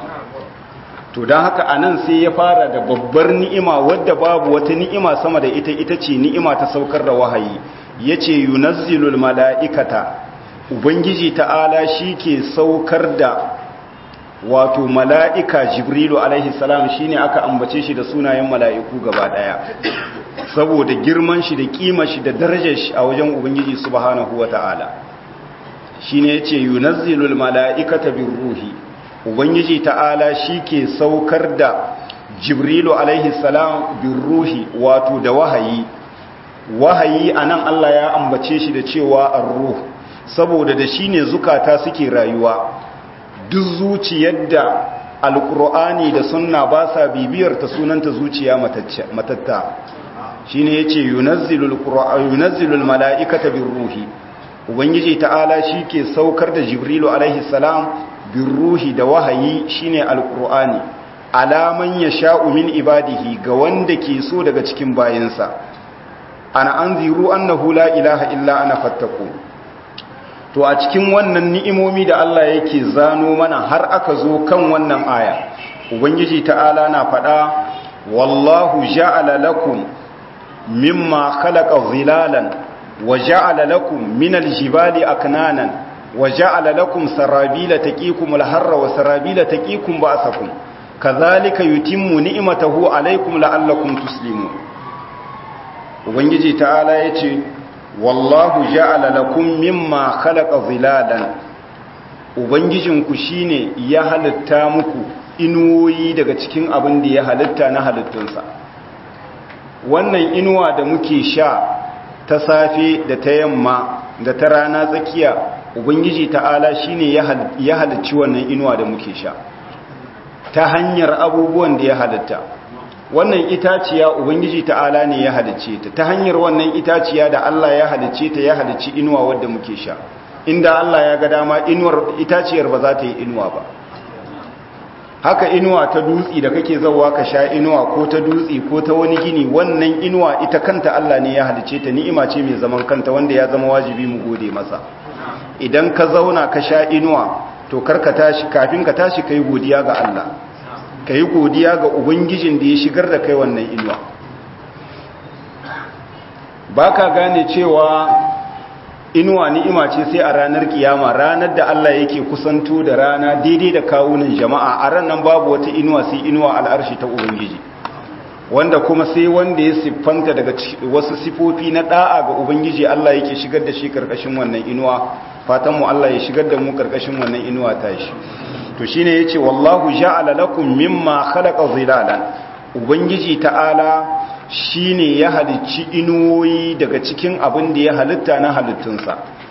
to dan haka anan sai ya fara da babbar ni'ima wadda babu wata ni'ima sama da ita ita ce ni'ima ta saukar da wahayi yace yunazzilul mala'ikata ubangiji ta'ala shi ke saukar da wato mala'ika jibrilu alaihi salam shi ne aka ambace shi da sunayen mala'iku gaba ɗaya saboda girman shi da ƙima shi da darajar shi a wajen ubangiji subhanahu wa ta'ala shi ne ya ce yunazzilul mala'ikata bin ruhi ubangiji ta'ala shi ke saukar da jibrilu alaihi salam bin ruhi wato da wahayi wahayi a nan allah ya ambace shi da cewa an ruhu saboda da shi ne zukata suke rayuwa duk zuciyar da alkur'ani da sunna ba sa bibiyar ta sunanta zuciya matatta shi ne ya ce yunazzilul mala'ikata bin ruhi ubangiji ta'ala shi ke saukar da jibrilu alaihi salam bin ruhi da wahayi shi ne alkur'ani alaman ya sha'u min ibadihi ga wanda ke so daga cikin bayansa ana an ziru annahu la ilaha illa ana fattaku to a cikin wannan ni'imomi da Allah yake zano mana har aka zo kan wannan aya ubangiji ta'ala na faɗa wallahu ja'ala lakum mimma khalaqa zilalan wa ja'ala lakum minal jibali aknanan wa ja'ala lakum sarabila taqikum al-harra wa sarabila taqikum ba'sakum kadhalika yutimmu ni'matahu alaykum la'allakum tuslimun ubangiji ta'ala yace wallahu ja'ala lakum mimma khalaqa zilalan ubangijinku shine ya halitta muku inuwoyi daga cikin abin da ya halitta na halittunsa wannan inuwa da muke sha ta safe da ta yamma da ta rana tsakiya ubangiji ta'ala shine ya halicci wannan inuwa da muke sha ta hanyar abubuwan da ya halitta wannan itaciya ubangiji ta'ala ne ya halicce ta ta hanyar wannan itaciya da Allah ya halicce ta ya halicci inuwa wadda muke sha inda Allah ya ga dama inuwar itaciyar ba za ta yi inuwa ba haka inuwa ta dutsi da kake zawa ka sha inuwa ko ta dutsi ko ta wani gini wannan inuwa ita kanta Allah ne ya halicce ta ni'ima ce mai zaman kanta wanda ya zama wajibi mu gode masa idan ka zauna ka sha inuwa to karka tashi kafin ka tashi kai godiya ga Allah ka yi godiya ga ubangijin da ya shigar da kai wannan inuwa ba ka gane cewa inuwa ni'ima ce sai a ranar kiyama ranar da Allah yake kusanto da rana daidai da kawunan jama'a a ranar babu wata inuwa sai inuwa al'arshi ta ubangiji wanda kuma sai wanda ya siffanta daga wasu sifofi na da'a ga ubangiji Allah yake shigar da shi karkashin wannan inuwa fatan mu Allah ya shigar da mu karkashin wannan inuwa ta shi to shine yace wallahu ja'ala lakum mimma khalaqa zilalan ubangiji ta'ala shine ya halicci inuwoyi daga cikin abin da ya halitta na halittunsa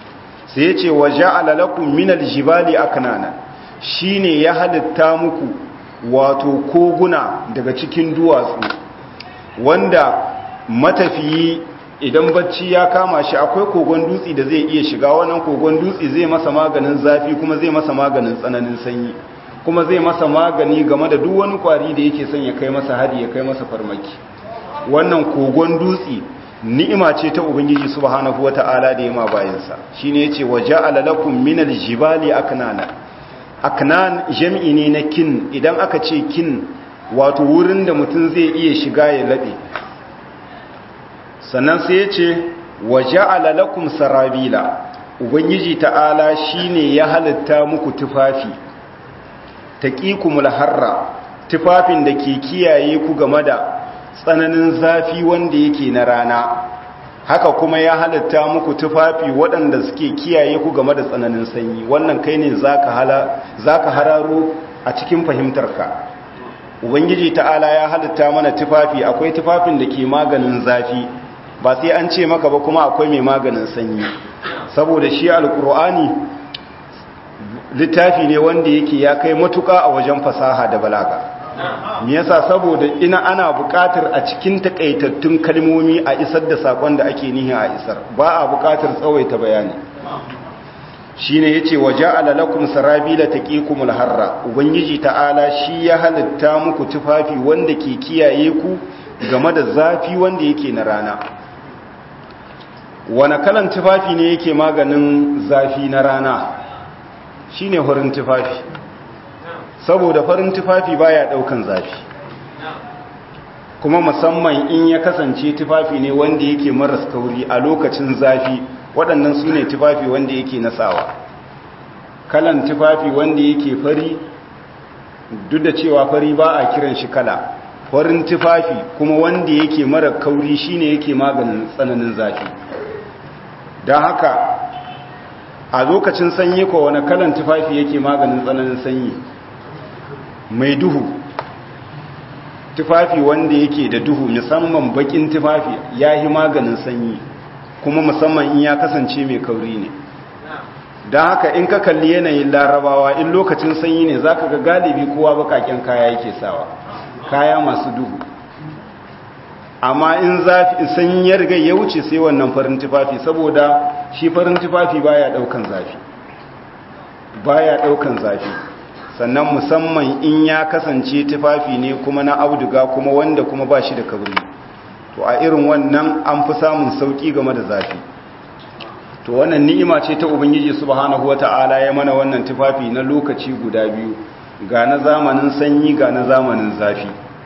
sai ya ce wa ja'ala lakum minal jibali aknana shine ya halitta muku wato koguna daga cikin duwatsu wanda matafiyi idan bacci ya kama shi akwai kogon dutse da zai iya shiga wannan kogon dutse zai masa maganin zafi kuma zai masa maganin tsananin sanyi kuma zai masa magani game da duk wani kwari da yake son ya kai masa hari ya kai masa farmaki wannan kogon dutse ni'ima ce ta ubangiji subhanahu wata'ala da yama bayansa shine yace waja'ala lakum minal jibali aknana aknan jam'i ne na kin idan aka ce kin wato wurin da mutum zai iya shiga ya labe sannan sai yace waja'ala lakum sarabila ubangiji ta'ala shine ya halitta muku tufafi taqikumul harra tufafin da ke kiyaye ku game da tsananin zafi wanda yake na rana haka kuma ya halitta muku tufafi waɗanda suke kiyaye ku game da tsananin sanyi wannan kai ne za ka hararo a cikin fahimtarka ubangiji ta'ala ya halitta mana tufafi akwai tufafin da ke maganin zafi ba sai an ce maka ba kuma akwai mai maganin sanyi saboda shi alkur'ani littafi ne wanda yake ya kai matuka a wajen fasaha da balaga me yasa saboda ina ana buƙatar a cikin takaitattun kalmomi a isar da sakon da ake nihi a isar ba a buƙatar tsawaita bayani shine yace waja'ala lakum sarabila taqikumul harra ubangiji ta'ala shi ya halitta muku tufafi wanda ke kiyaye ku game da zafi wanda yake na rana wani kalan tufafi ne yake maganin zafi na rana shine horin tufafi saboda farin tufafi baya daukan zafi kuma musamman in ya kasance tufafi ne wanda yake maras kauri a lokacin zafi waɗannan su ne tufafi wanda yake nasawa kalan tufafi wanda yake fari duk da cewa fari ba a kiran shi kala farin tufafi kuma wanda yake mara kauri shine yake maganin tsananin zafi don haka a lokacin sanyi ko wani kalan tufafi yake maganin tsananin sanyi mai duhu tufafi wanda yake da duhu musamman bakin tufafi ya yi maganin sanyi kuma musamman in ya kasance mai kauri ne don haka in ka kalli yanayin larabawa in lokacin sanyi ne za ka ga galibi kowa bakaken kaya yake sawa kaya masu duhu amma in zafi sanyi ya riga ya wuce sai wannan farin tufafi saboda shi farin tufafi baya daukan zafi baya daukan zafi sannan musamman in ya kasance tufafi ne kuma na auduga kuma wanda kuma ba shi da kabri to a irin wannan an fi samun sauki game da zafi to wannan ni'ima ce ta ubangiji subhanahu wata'ala ya mana wannan tufafi na lokaci guda biyu ga na zamanin sanyi ga na zamanin zafi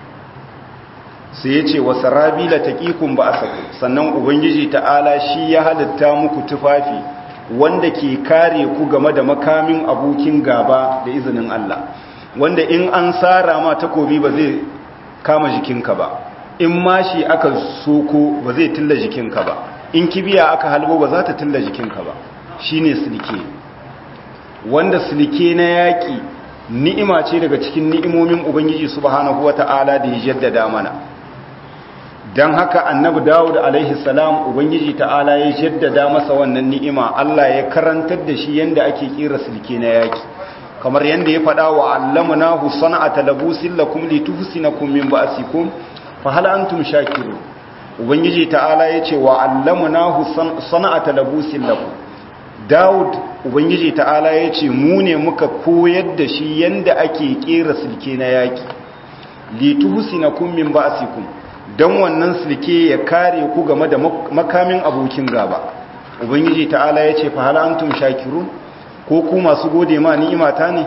sai ya ce wasu rabila taƙikun ba a saku sannan ubangiji ta'ala shi ya halitta muku tufafi wanda ke kare ku game da makamin abokin gaba da izinin Allah wanda in an tsara ma takobi ba zai kama jikinka ba in mashi aka soko ba zai tilla jikinka ba in kibiya aka halbo ba za ta tilla jikinka ba shine silke wanda silke na yaƙi ni'ima ce daga cikin ni'imomin ubangiji subhanahu wata'ala da ya jaddada mana don haka annabi dawud alaihi salam ubangiji ta'ala ya jaddada masa wannan ni'ima Allah ya karantar da shi yanda ake kira silke na yaki kamar yanda ya faɗa wa allamnahu sana'ata labusin lakum lituhsinakum min ba'sikum fa hal antum shakirun ubangiji ta'ala ya ce wa allamnahu sana'ata labusin lakum dawud ubangiji ta'ala ya ce mu ne muka koyar da shi yanda ake kera silke na yaki lituhsinakum min ba'sikum don wannan silke ya kare ku game da makamin abokin gaba ubangiji ta'ala ya ce fahala antum shakirun ko ku masu gode ma ni'imata ne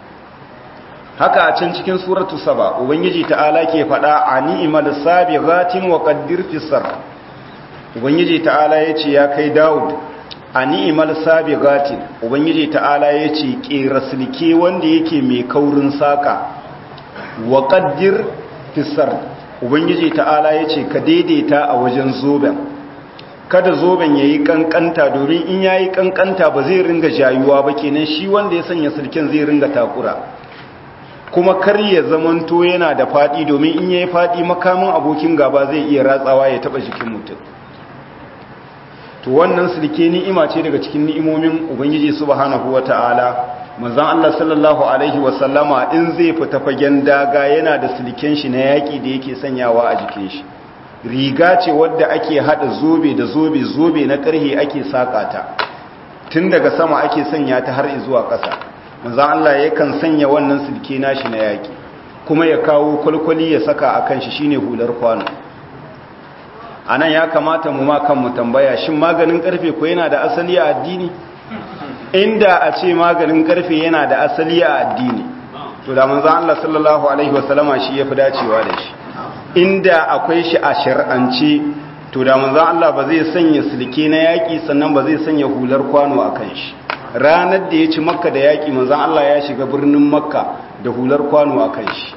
haka a can cikin suratu saba ubangiji ta'ala ke faɗa a ni'imal sabighatin wa qaddir fisar ubangiji ta'ala ya ce ya kai daud a ni'imal sabighatin ubangiji ta'ala ya ce kera silke wanda yake mai kaurin saka wa qaddir fisar ubangiji ta'ala ya ce ka daidaita a wajen zoben kada zoben ya yi kankanta domin in ya yi kankanta ba zai ringa jayuwa ba kenan shi wanda ya sanya sulken zai ringa takura kuma kar ya zamanto yana da fadi domin in ya yi fadi makamin abokin gaba zai iya ratsawa ya taba jikin mutum to wannan silke ni'ima ce daga cikin ni'imomin ubangiji subhanahu wata'ala manzon Allah sallallahu alaihi wasallama in zai fita fagen daga yana da silken shi na yaki da yake sanyawa a jikin shi riga ce wadda ake hada zobe da zobe zobe na karhe ake saka ta tun daga sama ake sanya ta har zuwa ƙasa manzon Allah yakan sanya wannan silke nashi na yaki kuma ya kawo kwalkwali ya saka akan shi shine hular kwano anan ya kamata mu ma kanmu tambaya shin maganin karfe ko yana da asali a addini inda a ce maganin karfe yana da asali a addini to da manzo Allah sallallahu alaihi wasallama shi yafi dacewa da shi inda akwai shi a shar'ance to da manzo Allah ba zai sanya silke na yaki sannan ba zai sanya hular kwano akan shi ranar da ya ci makka da yaki manzo Allah ya shiga birnin makka da hular kwano akan shi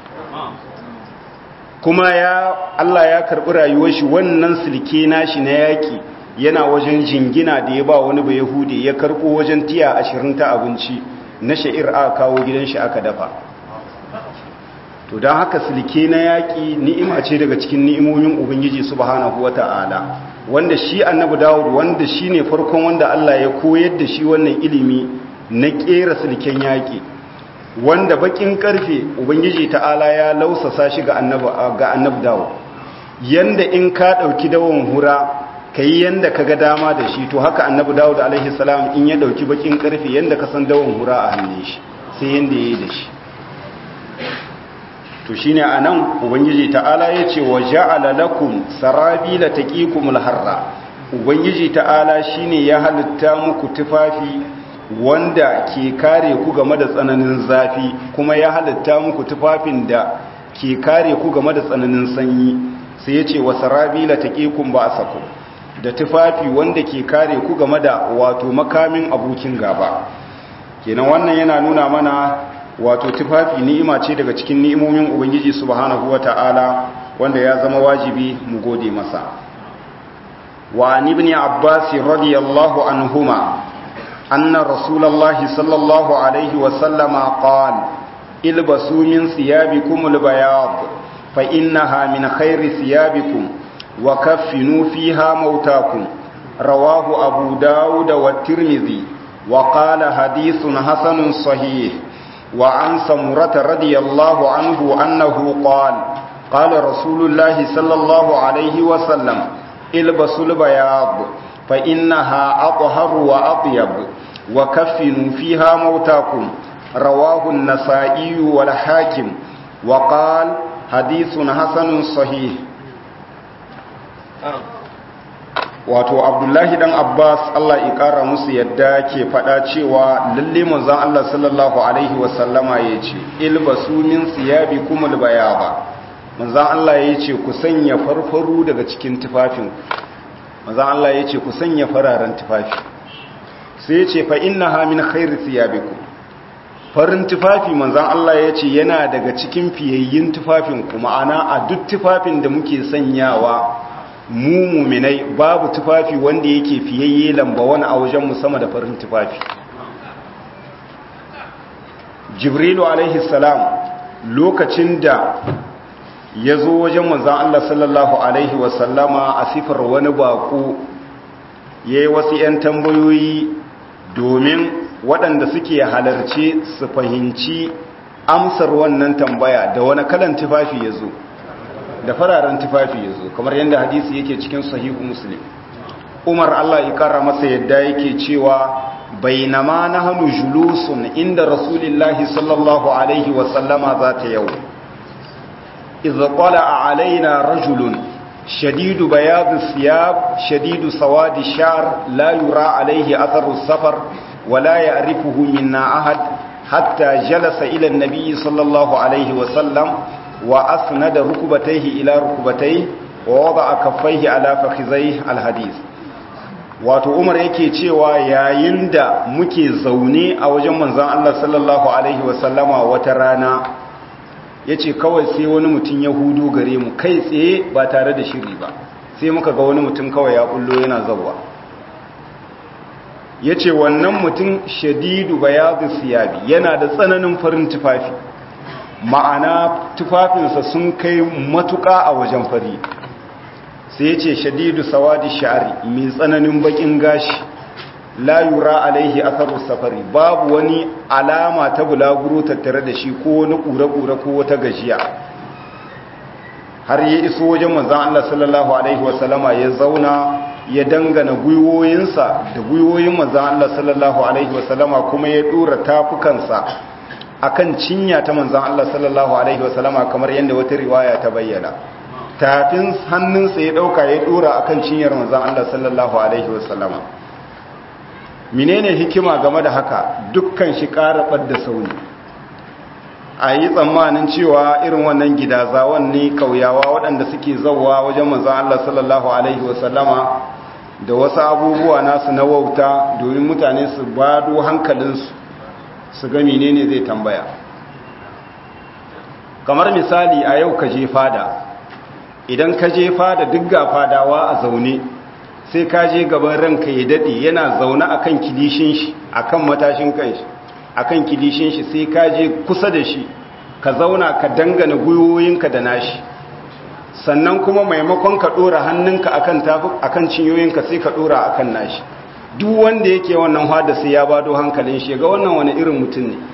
kuma ya Allah ya karbi rayuwar shi wannan silke nashi na yaki yana wajen jingina da ya ba wani ba yahudi ya karbo wajen tiya ashirin ta abinci na sha'ir aka kawo gidan shi aka dafa to don haka silke na yaƙi ni'ima ce daga cikin ni'imomin ubangiji subhanahu wata'ala wanda shi annabi dawud wanda shi ne farkon wanda allah ya koyar da shi wannan ilimi na ƙera silken yaƙi wanda bakin karfe ubangiji ta'ala ya lausasa shi ga annabi dawud yanda in ka ɗauki dawon hura ka yi yadda ka ga dama da shi to haka annabi dawud alaihi salam in ya dauki bakin karfe yadda ka san dawon hura a hannun shi sai yadda ya yi da shi to shine anan ubangiji ta'ala ya ce wa ja'ala lakum sarabila taqikumul harra ubangiji ta'ala shine ya halitta muku tufafi wanda ke kare ku game da tsananin zafi kuma ya halitta muku tufafin da ke kare ku game da tsananin sanyi sai ya ce wa sarabila taqikum ba'sakum da tufafi wanda ke kare ku game da wato makamin abokin gaba kenan wannan yana nuna mana wato tufafi ni'ima ce daga cikin ni'imomin ubangiji subhanahu wata'ala wanda ya zama wajibi mu gode masa wa an ibn abbas radiyallahu anhuma anna rasulullahi sallallahu alaihi wa sallama qala ilbasu min thiyabikum albayad fa innaha min khairi thiyabikum وكفنوا فيها موتاكم رواه أبو داود والترمذي وقال حديث حسن صحيح وعن سمرة رضي الله عنه أنه قال قال رسول الله صلى الله عليه وسلم البسوا البياض فإنها أطهر وأطيب وكفنوا فيها موتاكم رواه النسائي والحاكم وقال حديث حسن صحيح wato abdullahi dan abbas allah ya kara musu yadda ke fada cewa lalle manzon allah sallallahu alaihi wasallama ya ce ilbasu min siyabi kumul bayaba manzon allah ya ce ku sanya farfaru daga cikin tufafin manzon allah ya ce ku sanya fararen tufafi sai ya ce fa innaha min khairi siyabikum farin tufafi manzon allah ya ce yana daga cikin fiyayyin tufafin ku ma'ana a duk tufafin da muke sanyawa mu muminai babu tufafi wanda yake fiyayye lamba wani a wajen sama da farin tufafi jibrilu alaihi salam lokacin da ya zo wajen manzan Allah sallallahu alaihi wasallama a sifar wani bako ya yi wasu 'yan tambayoyi domin waɗanda suke halarci su fahimci amsar wannan tambaya da wani kalan tufafi ya zo da fararen tufafi ya zo kamar yadda hadisi yake cikin sahihu muslim umar allah ikara masa yadda yake cewa bainama na hannu julusun inda rasulillahi sallallahu alaihi wasallama za ta yau iza kwala a alaina rajulun shadidu bayadu siyab shadidu sawadi shar la yura alaihi atharu safar wala ya arifuhu minna ahad hatta jalasa ila nabi sallallahu alaihi wasallam وأسند ركبتيه إلى ركبتيه ووضع كفيه على فخذيه الحديث wato umar yake cewa yayin da muke zaune a wajen manzan Allah sallallahu alaihi wasallama wata rana ya ce kawai sai wani mutum ya hudu gare mu kai tsaye ba tare da shiri ba sai muka ga wani mutum kawai ya kullo yana zauwa ya ce wannan mutum shadidu bayadu siyabi yana da tsananin farin tufafi ma'ana tufafinsa sun kai matuƙa a wajen fari sai ya ce shadidu sawadi sha'ari mai tsananin bakin gashi la yura alaihi atharu safari babu wani alama ta bulaguro tattare da shi ko wani kura-kura ko wata gajiya har ya iso wajen manzon Allah sallallahu alaihi wasallama ya zauna ya dangana gwiwoyinsa da gwiwoyin manzon Allah sallallahu alaihi wasallama kuma ya dora tafukansa akan cinya ta manzon Allah sallallahu alaihi wasallama kamar yadda wata riwaya ta bayyana tafin hannunsa ya dauka ya dora akan cinyar manzon Allah sallallahu alaihi wasallama menene hikima game da haka dukkan shi karabar da sauni a yi tsammanin cewa irin wannan gidazawan ne kauyawa waɗanda suke zauwa wajen manzon Allah sallallahu alaihi wasallama da wasu abubuwa nasu na wauta domin mutane su bado hankalinsu su ga menene zai tambaya kamar misali a yau ka je fada idan ka je fada duk ga fadawa a zaune sai ka je gaban ranka ya dade yana zaune akan kilishin shi akan matashin kanshi akan kilishin shi sai ka je kusa da shi ka zauna ka dangana gwiwoyinka da nashi sannan kuma maimakon ka dora hannunka akan tafi akan cinyoyinka sai ka dora akan nashi duk wanda yake wannan hada sai ya bado hankalin shi ga wannan wani irin mutum ne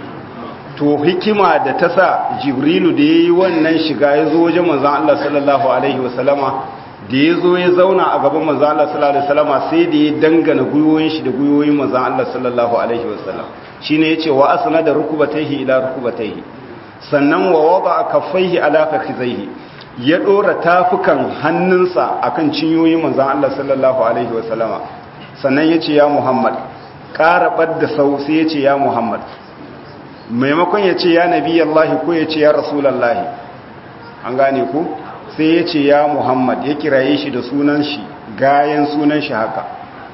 to hikima da ta sa jibrilu da yayi wannan shiga ya zo wajen manzon Allah sallallahu alaihi wasallama da ya zo ya zauna a gaban manzon Allah sallallahu alaihi wasallama sai da ya dangana gwiwoyin shi da gwiwoyin manzon Allah sallallahu alaihi wasallam shine yace wa asnada rukubatayhi ila rukubatayhi sannan wa wada kaffaihi ala fakhizaihi ya dora tafukan hannunsa akan cinyoyin manzon Allah sallallahu alaihi wasallama sannan yace ya Muhammad ƙara da sau sai yace ya Muhammad maimakon yace ya nabi Allah ko yace ya rasulullahi an gane ku sai yace ya Muhammad ya kiraye shi da sunan shi gayan sunan shi haka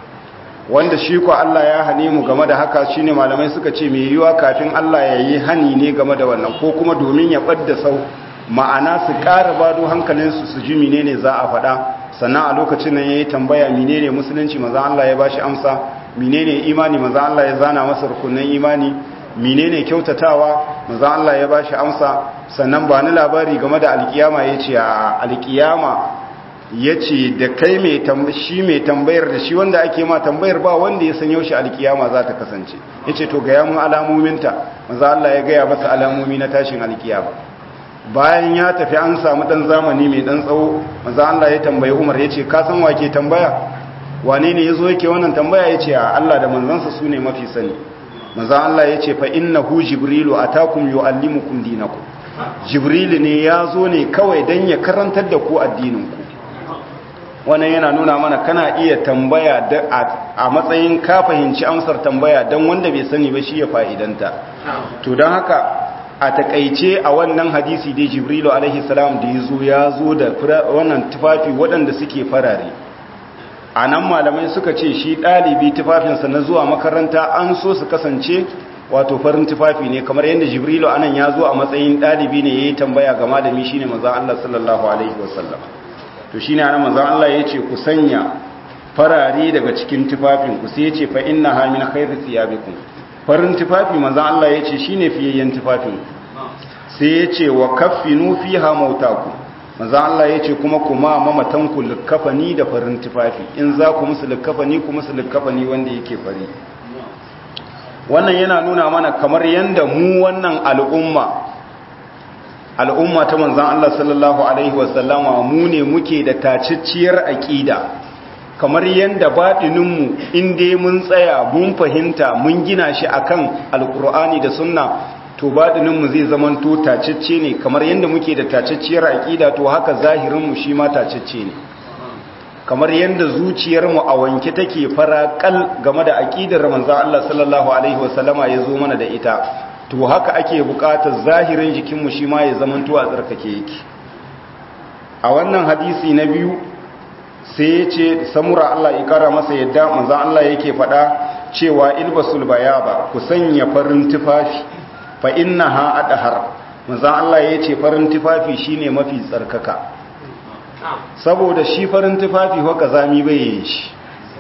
wanda shi ko Allah ya hane mu game da haka shine malamai suka ce me yiwa kafin Allah ya yi hani ne game da wannan ko kuma domin ya ɓadda sau ma'ana su ƙara bado hankalinsu su ji menene za a faɗa sannan a lokacin nan yayi tambaya menene musulunci manzo Allah ya bashi amsa menene imani manzo Allah ya zana masa rukunin imani menene kyautatawa manzo Allah ya bashi amsa sannan ba ni labari game da alkiyama yace a alkiyama yace da kai mai shi mai tambayar da shi wanda ake ma tambayar ba wanda ya san yaushe alkiyama za ta kasance yace to ga ya mun alamominta manzo Allah ya gaya masa alamomi na tashin alkiyama bayan ya tafi an samu dan zamani mai dan tsawo manzo Allah ya tambayi Umar yace ka san wake tambaya wane ne yazo yake wannan tambaya yace a Allah da manzansa sune mafi sani manzo Allah yace fa innahu jibrilu atakum yuallimukum dinakum jibril ne yazo ne kawai dan ya karantar da ku addinin ku wannan yana nuna mana kana iya tambaya a matsayin ka fahimci amsar tambaya dan wanda bai sani ba shi ya fa'idanta to dan haka a takaice a wannan hadisi dai jibrilu alaihi salam da ya zo ya zo da wannan tufafi waɗanda suke farare a nan malamai suka ce shi ɗalibi tufafinsa na zuwa makaranta an so su kasance wato farin tufafi ne kamar yadda jibrilu anan ya zo a matsayin ɗalibi ne ya yi tambaya ga malami shine manzon Allah sallallahu alaihi wasallam to shine anan manzon Allah ya ce ku sanya farare daga cikin tufafin ku sai ya ce fa innaha min khairi thiyabikum farin tufafi manzan Allah ya ce shi ne fiyayyen tufafin sai ya ce wa kaffinu fi hamautaku manzan Allah ya ce kuma kuma mamatanku likkafani da farin tufafi in za ku musu likkafani ku musu likkafani wanda yake fari wannan yana nuna mana kamar yadda mu wannan al'umma al'umma ta manzan Allah sallallahu alaihi wasallama mu ne muke da tacicciyar aƙida kamar yadda baɗininmu inda mun tsaya mun fahimta mun gina shi akan alkur'ani da sunna to baɗininmu zai zaman to tacicce ne kamar yadda muke da tacicciyar aƙida to haka zahirinmu shi ma tacicce ne kamar yadda zuciyarmu a wanke take faraƙal game da aƙidar manzo Allah sallallahu alaihi wasallama ya zo mana da ita to haka ake buƙatar zahirin jikinmu shi ma ya zaman to a tsarkake yake a wannan hadisi na biyu sai ya ce samura Allah ya kara masa yadda manzan Allah yake faɗa cewa ilbasul bayaba ku sanya farin tufafi fa innaha adhar manzan Allah ya ce farin tufafi shine mafi tsarkaka saboda shi farin tufafi ho kazami bai yi shi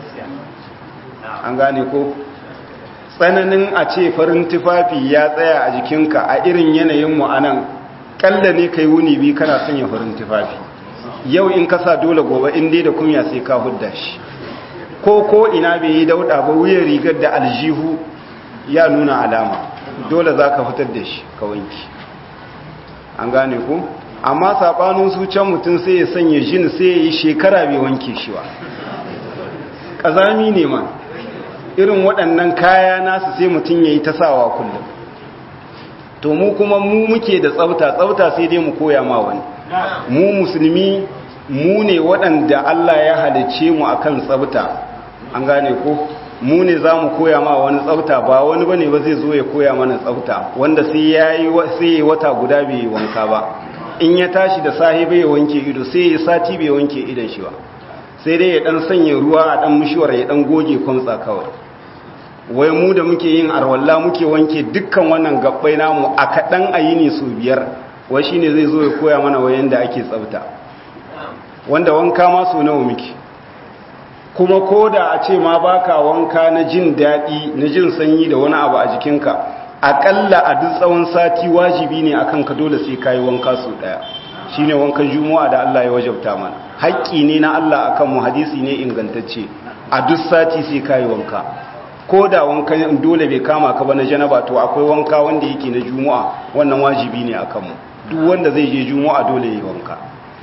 an gane ko tsananin a ce farin tufafi ya tsaya a jikinka a irin yanayin mu anan kalla ne kai wuni bi kana sanya farin tufafi yau in kasa dole gobe in dai da kunya sai ka hudda shi ko ko ina bai yi dauda ba wuyan rigar da aljihu ya nuna alama dole za ka fitar da shi ka wanki an gane ku amma saɓanin su can mutum sai ya sanya jin sai ya yi shekara bai wanke shi ba ƙazami ne ma irin waɗannan kaya nasu sai mutum ya yi ta sawa kullum to mu kuma mu muke da tsafta tsafta sai dai mu koya ma wani mu musulmi mu ne waɗanda Allah ya halice mu akan tsafta an gane ko mu ne za mu koya ma wani tsafta ba wani ba ne ba zai zo ya koya mana tsafta wanda sai ya yi wata guda bai yi wanka ba in ya tashi da sahi bai wanke ido sai ya sati bai wanke idon shi ba sai dai ya dan sanya ruwa a dan mishiwar ya dan goge kwamtsa kawai wai mu da muke yin arwalla muke wanke dukkan wannan gabbai namu a kaɗan a yi ne su biyar wai shi ne zai zo ya koya mana wayan da ake tsafta wanda wanka ma so nawa muke kuma ko da a ce ma baka wanka na jin daɗi na jin sanyi da wani abu a jikinka aƙalla a duk tsawon sati wajibi ne akan ka dole sai ka yi wanka su ɗaya shi ne wankan juma'a da Allah ya wajabta mana haƙƙi ne na Allah akan mu hadisi ne ingantacce a duk sati sai ka yi wanka ko da wankan dole bai kama ka ba na janaba to akwai wanka wanda yake na juma'a wannan wajibi ne akan mu duk wanda zai je juma'a dole ya yi wanka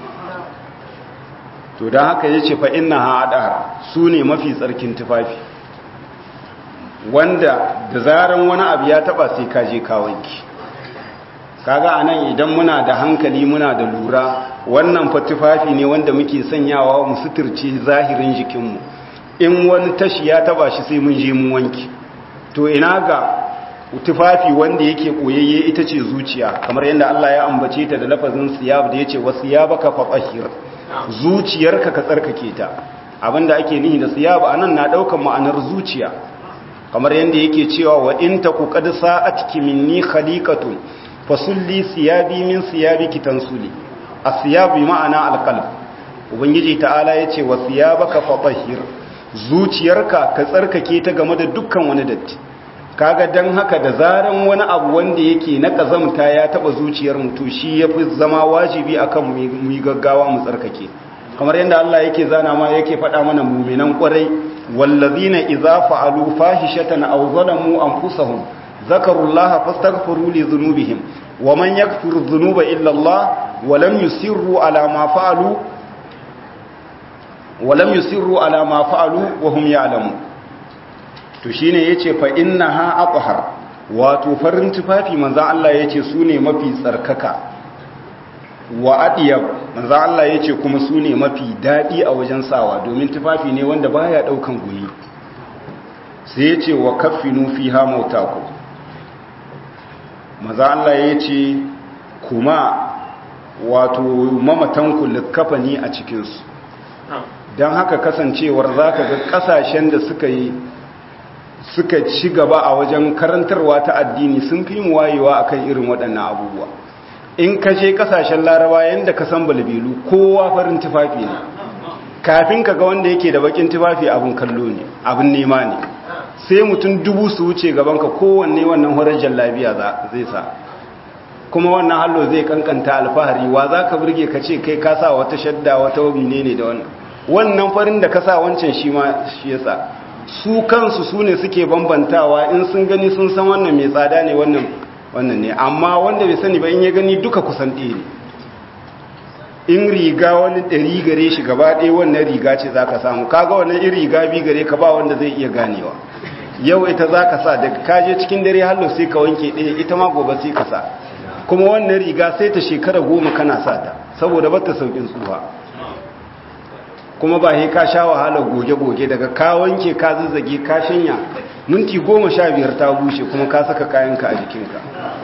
to don haka ya ce fa'in na haɗar su ne mafi tsarkin tufafi wanda da zaran wani abu ya taɓa sai kaje kawanki kaga a nan idan muna da hankali muna da lura wannan fa tufafi ne wanda muke sanyawa mu suturce zahirin jikinmu in wani tashi ya taɓa shi sai mun je mun wanki to ina ga tufafi wanda yake koyayye ita ce zuciya kamar yadda Allah ya ambace ta da lafazin siyab da yace wasiyabaka fatahhir zuciyarka ka tsarkake ta abinda ake nihi da siyab anan na daukan ma'anar zuciya kamar yadda yake cewa wa in taku qad sa'atki minni khaliqatun fasulli siyabi min siyabiki tansuli as-siyab bi ma'ana al-qalb ubangiji ta'ala yace wa siyabaka fatahhir zuciyarka ka tsarkake ta game da dukkan wani datti kaga dan haka da zaran wani abu wanda yake na kazamta ya taba zuciyar mutu shi yafi zama wajibi akan mu yi gaggawa mu tsarkake kamar yadda Allah yake zana ma yake faɗa mana mu'minan ƙwarai wallazina idza fa'alu fahishatan aw zalamu anfusahum zakarullaha fastaghfiru li dhunubihim wa man yaghfiru dhunuba illa Allah wa lam yusirru ala ma fa'alu wa lam yusirru ala ma fa'alu wa hum ya'lamun to shine yace fa innaha athhar wato farin tufafi manzo Allah yace sune mafi tsarkaka wa adiyab manzo Allah yace kuma sune mafi dadi a wajen sawa domin tufafi ne wanda baya daukan gumi sai yace wa kaffinu fiha mautaku manzo Allah yace kuma wato mamatanku likafani a cikin su dan haka kasancewar zaka ga kasashen da suka yi suka ci gaba a wajen karantarwa ta addini sun fi mu wayewa akan irin waɗannan abubuwa in ka je kasashen laraba yadda ka san balbilu kowa farin tufafi ne kafin ka ga wanda yake da bakin tufafi abin kallo ne abin nema ne sai mutum dubu su wuce gaban ka kowanne wannan horar jallabiya zai sa kuma wannan hallo zai kankanta alfahari wa za ka burge ka ce kai ka sa wata shadda wata wabine ne da wannan wannan farin da ka sa wancan shi ma shi yasa su kansu su ne suke bambantawa in sun gani sun san wannan mai tsada ne wannan wannan ne amma wanda bai sani ba in ya gani duka kusan ɗaya ne in riga wani ɗari gare shi gaba ɗaya wannan riga ce za ka samu kaga wannan in riga bi gare ka ba wanda zai iya ganewa yau ita za ka sa daga kaje cikin dare hallo sai ka wanke ɗaya ita ma gobe sai ka sa kuma wannan riga sai ta shekara goma kana sa ta saboda ba ta saukin tsuwa kuma ba he ka sha wahalar goge-goge daga ka wanke ka zazzage ka shanya minti goma sha biyar ta bushe kuma ka saka kayanka a jikinka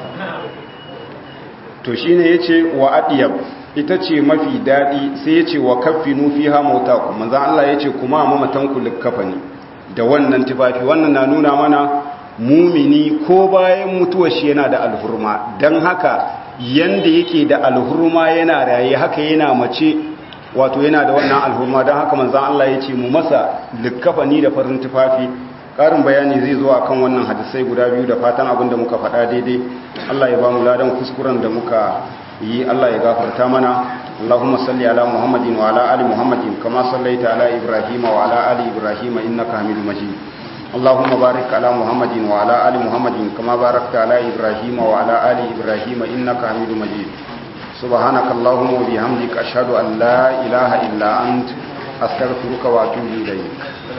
to shi ne ya ce wa adiyab ita ce mafi daɗi sai ya ce wa kaffi nufi ha mauta ku manzan Allah ya ce kuma a mamatanku likkafa ne da wannan tufafi wannan na nuna mana mumini ko bayan mutuwar shi yana da alhurma don haka yanda yake da alhurma yana raye haka yana mace wato yana da wannan alhurma don haka manzan Allah ya ce mu masa likkafani da farin tufafi ƙarin bayani zai zo akan wannan hadisai guda biyu da fatan abin da muka faɗa daidai Allah ya ba mu ladan kuskuren da muka yi Allah ya gafarta mana Allahumma salli ala Muhammadin wa ala ali Muhammadin kama sallaita ala Ibrahim wa ala ali Ibrahim innaka Hamidum Majid Allahumma barik ala Muhammadin wa ala ali Muhammadin kama barakta ala Ibrahim wa ala ali Ibrahim innaka Hamidum Majid Subhanaka Allahumma wa bihamdika ashhadu an la ilaha illa ant astaghfiruka wa atubu ilayk